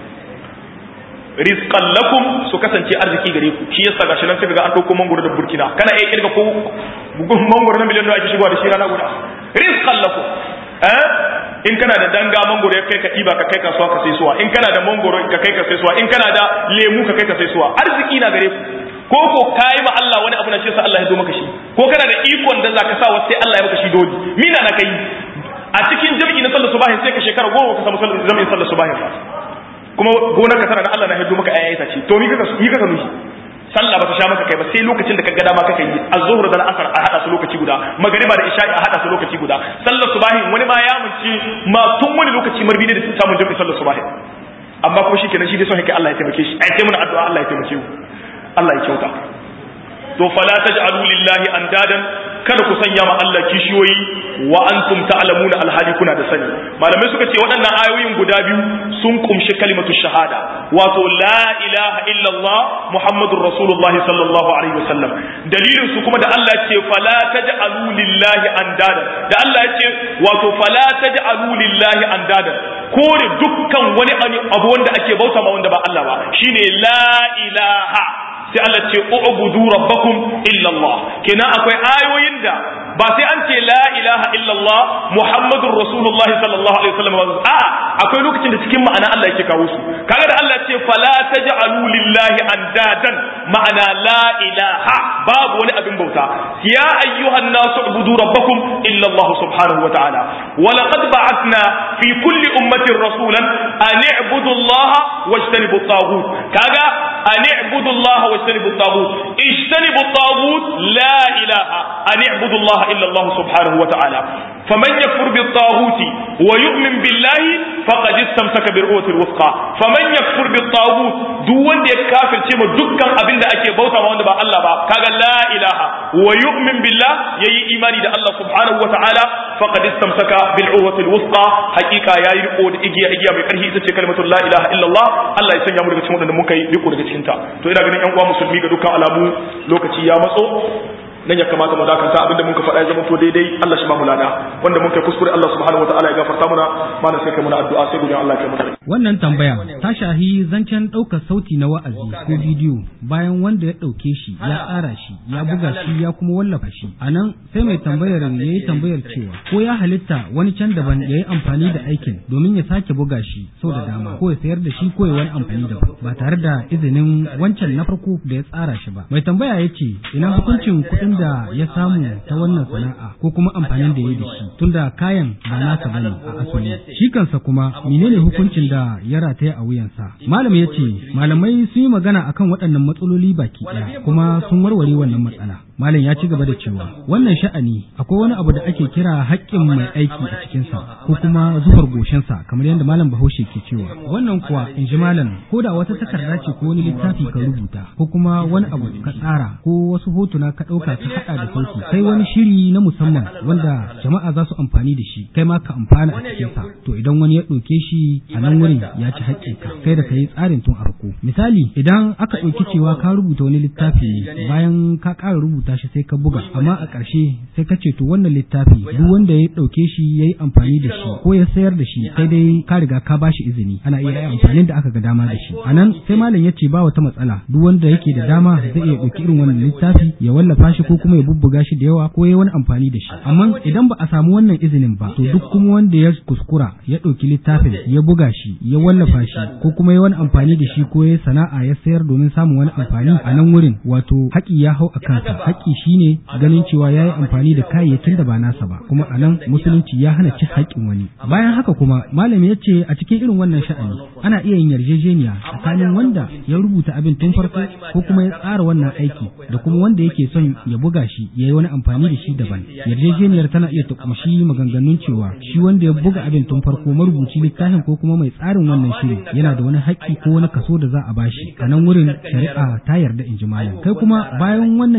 rizqan lakum su kasance arziki gare ku shi yasa gashi nan sai ga an dauko mangoro da burkina kana iya kirga ko bugun mangoro na miliyan da ake shigowa da shi rana guda rizqan lakum eh in kana da danga mangoro ya kai ka ɗiba ka kai kasuwa ka sai suwa in kana da mangoro ka kai ka sai suwa in kana da lemu ka kai ka sai suwa arziki na gare ku ko ko kai ma Allah wani abu na ce sa Allah ya zo maka shi ko kana da ikon da zaka sa wasu sai Allah ya maka shi dole mina na kai a cikin jami'i na sallar subahin sai ka shekara goma ka samu jami'in sallar subahin ba kuma gonar ka tana da Allah na hiddo maka ayayi ta ce to mi kaka mi kaka nushi sallah ba ta sha maka kai ba sai lokacin da ka ga dama kaka yi az-zuhr da al-asr a hada su lokaci guda magriba da isha'i a hada su lokaci guda sallar subahin wani ma ya munci ma tun wani lokaci marbi ne da samun jami'in sallar subahin amma kuma shikenan shi dai son yake Allah ya taimake shi ai sai muna addu'a Allah ya taimake mu Allah ya kyauta to fala taj'alu lillahi andadan kada ku sanya ma Allah kishiyoyi wa antum ta'lamuna alhali kuna da sani malamai suka ce waɗannan ayoyin guda biyu sun kumshi kalimatu shahada wato la ilaha illallah muhammadur rasulullah sallallahu alaihi wasallam dalilin su kuma da Allah ce fala taj'alu lillahi andadan da Allah ce wato fala taj'alu lillahi andadan kore dukkan wani abu wanda ake bauta ma wanda ba Allah ba shine la ilaha sai Allah ce u'budu rabbakum illa Allah kenan akwai ayoyin da ba sai an ce la ilaha illa Allah muhammadur rasulullahi sallallahu alaihi wasallam ba a akwai lokacin da cikin ma'ana Allah yake kawo su kaga da Allah ce fala taj'alu lillahi andadan ma'ana la ilaha babu wani abin bauta ya ayyuhan nasu ubudu rabbakum illa Allah subhanahu wa ta'ala wa laqad ba'athna fi kulli ummatin rasulan an i'budu Allah wajtanibu at-taghut kaga an i'budu Allah wajtanibu at-taghut ijtanibu at-taghut la ilaha an i'budu Allah illa Allah subhanahu wa ta'ala faman yakfur bit-taghut wa yu'min billahi faqad istamsaka bil-urwati al-wuthqa faman yakfur bit-taghut duk wanda ya kafirce ma dukkan abin da ake bauta ma wanda ba Allah ba kaga la ilaha wa yu'min billah yayi imani da Allah subhanahu wa ta'ala faqad istamsaka bil-urwati al-wuthqa haqiqa yayi riko da igiya igiya mai karfi ita ce kalmatu la ilaha illallah Allah ya sanya mu daga cikin wadanda muka yi riko daga cikin ta to ina ganin yan uwa musulmi ga dukkan alamu lokaci ya matso nan ya kamata mu dakanta abinda muka faɗa ya zama to daidai Allah shi ba mu lada wanda muka kuskure Allah subhanahu wataala ya gafarta muna mana sai kai muna addu'a sai gudun Allah ya kai muna wannan tambaya ta shahi zancen ɗaukar sauti na wa'azi ko bidiyo bayan wanda ya ɗauke shi ya tsara shi ya buga shi ya kuma wallafa shi a nan sai mai tambayar ya yi tambayar cewa ko ya halitta wani can daban ya yi amfani da aikin domin ya sake buga shi sau da dama ko ya sayar da shi ko ya wani amfani daban ba tare da izinin wancan na farko da ya tsara shi ba mai tambaya ya ce ina hukuncin kuɗin da ya samu ta wannan sana'a ko kuma amfanin da ya da shi tunda kayan ba nasa bane a asali shi kansa kuma menene hukuncin da ya rataya a wuyansa malam ya ce malamai sun yi magana akan waɗannan matsaloli baki ɗaya kuma sun warware wannan matsala malam ya ci gaba da cewa wannan sha'ani akwai wani abu da ake kira haƙƙin mai aiki a cikinsa ko kuma zubar goshensa kamar yadda malam bahaushe ke cewa wannan kuwa in ji malam ko da wata takarda ce ko wani littafi ka rubuta ko kuma wani abu ka tsara ko wasu hotuna ka ɗauka ka haɗa da sauki sai wani shiri na musamman wanda jama'a za su amfani da shi kai ma ka amfana a cikinsa to idan wani ya ɗauke shi a nan wurin ya ci haƙƙinka kai da ka yi tsarin tun a farko misali idan aka ɗauki cewa ka rubuta wani littafi ne bayan ka ƙara rubuta shi sai ka buga amma a ƙarshe sai ka ce to wannan littafi duk wanda ya ɗauke shi ya yi amfani da shi ko ya sayar da shi sai dai ka riga ka ba shi izini ana iya yi amfanin da aka ga dama da shi a nan sai malam ya ce ba wata matsala duk wanda yake da dama zai iya ɗauki irin wannan littafi ya wallafa shi ko kuma ya bubbuga shi da yawa ko ya wani amfani da shi amma idan ba a samu wannan izinin ba to duk kuma wanda ya kuskura ya ɗauki littafin ya buga shi ya wallafa shi ko kuma ya wani amfani da shi ko ya sana'a ya sayar domin samun wani amfani a nan wurin wato haƙi ya hau a kansa haƙi shine ganin cewa ya yi amfani da kayayyakin da ba nasa ba kuma a nan musulunci ya hana ci haƙƙin wani bayan haka kuma malami ya ce a cikin irin wannan sha'ani ana iya yin yarjejeniya tsakanin wanda ya rubuta abin tun farko ko kuma ya tsara wannan aiki da kuma wanda yake son ya buga shi ya yi wani amfani da shi daban yarjejeniyar tana iya ta kumshi maganganun cewa shi wanda ya buga abin tun farko marubuci littafin ko kuma mai tsarin wannan shiri yana da wani haƙƙi ko wani kaso da za a bashi a nan wurin shari'a ta yarda in ji malam kai kuma bayan wannan yarjejeniyar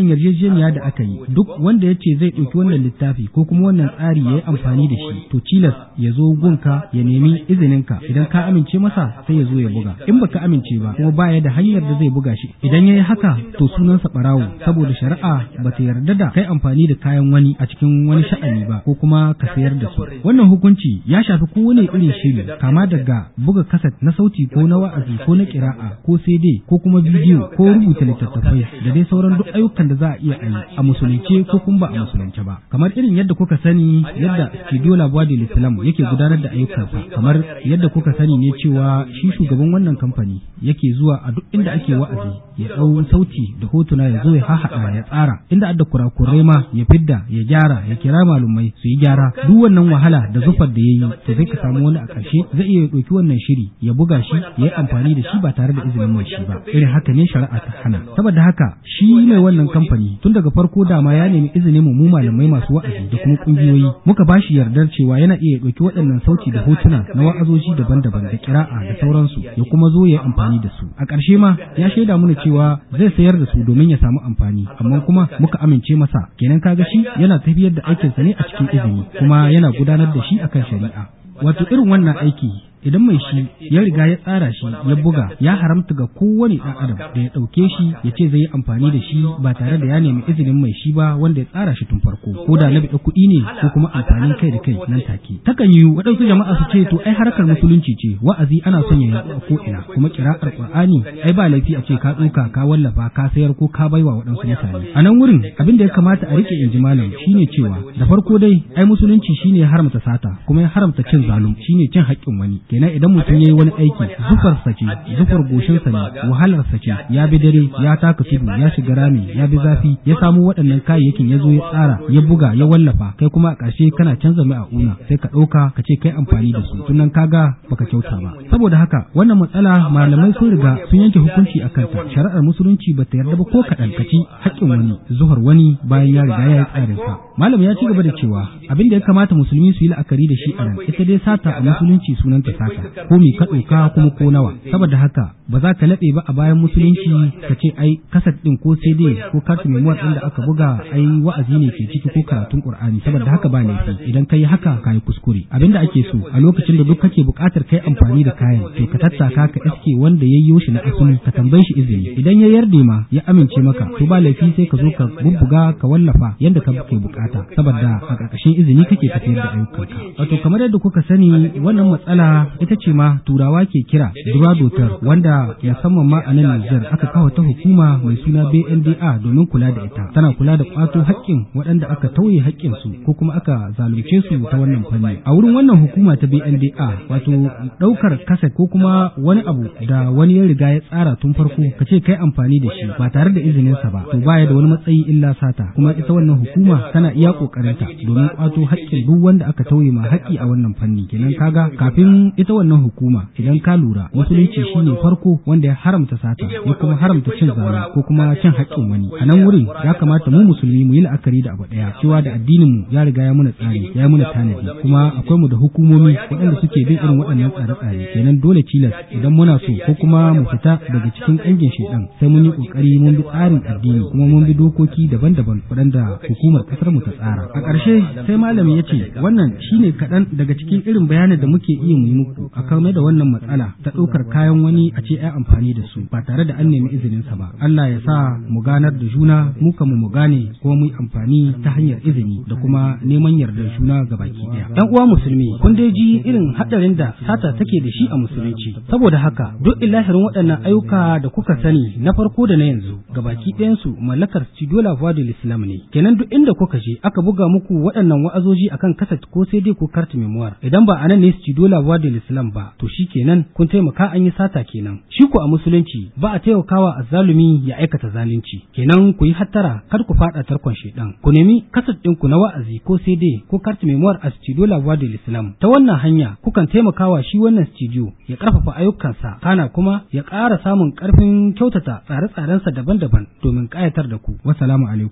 yarjejeniya da aka yi duk wanda ya ce zai ɗauki wannan littafi ko kuma wannan tsari ya yi amfani da shi to cilas ya zo gunka ya nemi izininka idan ka amince masa sai ya zo ya buga in baka amince ba kuma baya da hanyar da zai buga shi idan ya yi haka to sunansa ɓarawo saboda shari'a ba ta yarda da kai amfani da kayan wani a cikin wani sha'ani ba ko kuma ka sayar da su wannan hukunci ya shafi kowane irin shiri kama daga buga kaset na sauti ko na wa'azi ko na kira'a ko CD ko kuma bidiyo ko rubuta littattafai da dai sauran duk ayyukan da za a iya yi a musulunce ko kuma ba a musulunce ba kamar irin yadda kuka sani yadda studio labuwa da islam yake gudanar da ayyukansa kamar yadda kuka sani ne cewa shi shugaban wannan kamfani yake zuwa a duk inda ake wa'azi ya ɗau sauti da hotuna ya zo ya hahaɗa ya tsara inda adda kurakurai ma ya fidda ya gyara ya kira malumai su yi gyara duk wannan wahala da zufar da ya yi to sai ka samu wani a ƙarshe zai iya ɗauki wannan shiri ya buga shi ya yi amfani da shi ba tare da izinin mai shi ba irin haka ne shari'a ta hana saboda haka shi mai wannan kamfani tun daga farko dama ya nemi izinin mu malamai masu wa'azi da kuma kungiyoyi muka ba shi yardar cewa yana iya ɗauki waɗannan sauti da hotuna na wa'azoji daban-daban da kira'a da sauransu ya kuma zo ya yi amfani da su a ƙarshe ma ya shaida mana cewa zai sayar da su domin ya samu amfani amma kuma muka amince masa kenan kaga shi yana tafiyar da aikinsa ne a cikin izini kuma yana gudanar da shi akan shari'a wato irin wannan aiki idan mai shi ya riga ya tsara shi ya buga ya haramta ga kowane ɗan adam da ya ɗauke shi ya ce zai yi amfani da shi ba tare da ya nemi izinin mai shi ba wanda ya tsara shi tun farko ko da na biɗa kuɗi ne ko kuma amfanin kai da kai nan take takan yi waɗansu jama'a su ce to ai harkar musulunci ce wa'azi ana son ya yaɗu a ko ina kuma kira'ar qur'ani ai ba laifi a ce ka tsoka ka wallafa ka sayar ko ka baiwa waɗansu mutane a nan wurin abin da ya kamata a rike inji malam shine cewa da farko dai ai musulunci shine ya haramta sata kuma ya haramta cin zalum shine cin haƙƙin wani kenan idan mutum ya yi wani aiki zufar ce zufar goshinsa ne wahalar ce ya bi dare ya taka tudu ya shiga rami ya bi zafi ya samu waɗannan kayayyakin ya zo ya tsara ya buga ya wallafa kai kuma a ƙarshe kana canza mai a una sai ka ɗauka ka ce kai amfani da su tunan kaga baka kyauta ba saboda haka wannan matsala malamai sun riga sun yanke hukunci a kanta shari'ar musulunci ba ta yarda ba ko kaɗan kaci haƙƙin wani zuhar wani bayan ya riga ya yi tsarinsa malam ya ci gaba da cewa abin da ya kamata musulmi su yi la'akari da shi a nan ita dai sata a musulunci sunanta sata ko me ka ɗauka kuma ko nawa saboda haka ba za ka laɓe ba a bayan musulunci ka ce ai kasat ɗin ko cd ko kartu memuwar ɗin da aka buga ai wa'azi ne ke ciki ko karatun qur'ani saboda haka ba laifi idan ka yi haka ka yi kuskure abinda ake so a lokacin da duk kake buƙatar kai amfani da kayan to ka tattaka ka iske wanda ya yi shi na asali ka tambaye shi izini idan ya yarda ma ya amince maka to ba laifi sai ka zo ka bubbuga ka wallafa yadda ka ke bukata saboda a ƙarƙashin izini kake tafiyar da ayyukanka wato kamar yadda kuka sani wannan matsala ita ce ma turawa ke kira duradotar wanda musamman ma a nan Nijar aka kawo ta hukuma mai suna BNDA domin kula da ita tana kula da kwato haƙƙin waɗanda aka tauye haƙƙin su ko kuma aka zalunce su ta wannan fanni a wurin wannan hukuma ta BNDA wato ɗaukar kaset ko kuma wani abu da wani ya riga ya tsara tun farko ka ce kai amfani da shi ba tare da izinin sa ba to baya da wani matsayi illa sata kuma ita wannan hukuma tana iya kokarinta domin kwato haƙƙin duk wanda aka tauye ma haƙƙi a wannan fanni kenan kaga kafin ita wannan hukuma idan ka lura musulunci shine farko wanda ya haramta sata ya kuma haramta cin zalunci ko kuma cin haƙƙin wani a nan wurin ya kamata mu musulmi mu yi la'akari da abu ɗaya cewa da addinin mu ya riga ya muna tsari ya muna tanadi kuma akwai mu da hukumomi waɗanda suke bin irin waɗannan tsare-tsare kenan dole tilas idan muna so ko kuma mu fita daga cikin ƙangin shedan sai mun yi ƙoƙari mun bi tsarin addini kuma mun bi dokoki daban-daban waɗanda hukumar ƙasar mu ta tsara a ƙarshe sai malami ya ce wannan shine kaɗan daga cikin irin bayanin da muke iya mu yi muku a kame da wannan matsala ta ɗaukar kayan wani a ce ai amfani da su ba tare da an nemi izinin sa ba Allah ya sa mu ganar da juna mu kamu mu gane kuma mu yi amfani ta hanyar izini da kuma neman yardar juna ga baki ɗaya ɗan uwa musulmi kun dai ji irin haɗarin da sata take da shi a musulunci saboda haka duk ilahirin waɗannan ayyuka da kuka sani na farko da na yanzu ga baki ɗayansu mallakar Studio La Voix de l'Islam ne kenan duk inda kuka je aka buga muku waɗannan wa'azoji akan kaset ko sai dai ko carte memoire idan ba anan ne Studio La Voix de l'Islam ba to shi kenan kun taimaka an yi sata kenan shi ku a musulunci ba a taimakawa azzalumi ya aikata zalunci kenan ku yi hattara kar ku faɗa tarkon shedan ku nemi kaset ɗinku na wa'azi ko sai dai ko carte memoire a Studio La Voix de l'Islam ta wannan hanya kukan taimakawa shi wannan studio ya ƙarfafa ayyukansa kana kuma ya ƙara samun ƙarfin kyautata tsare-tsarensa daban-daban domin ƙayatar da ku wassalamu alaikum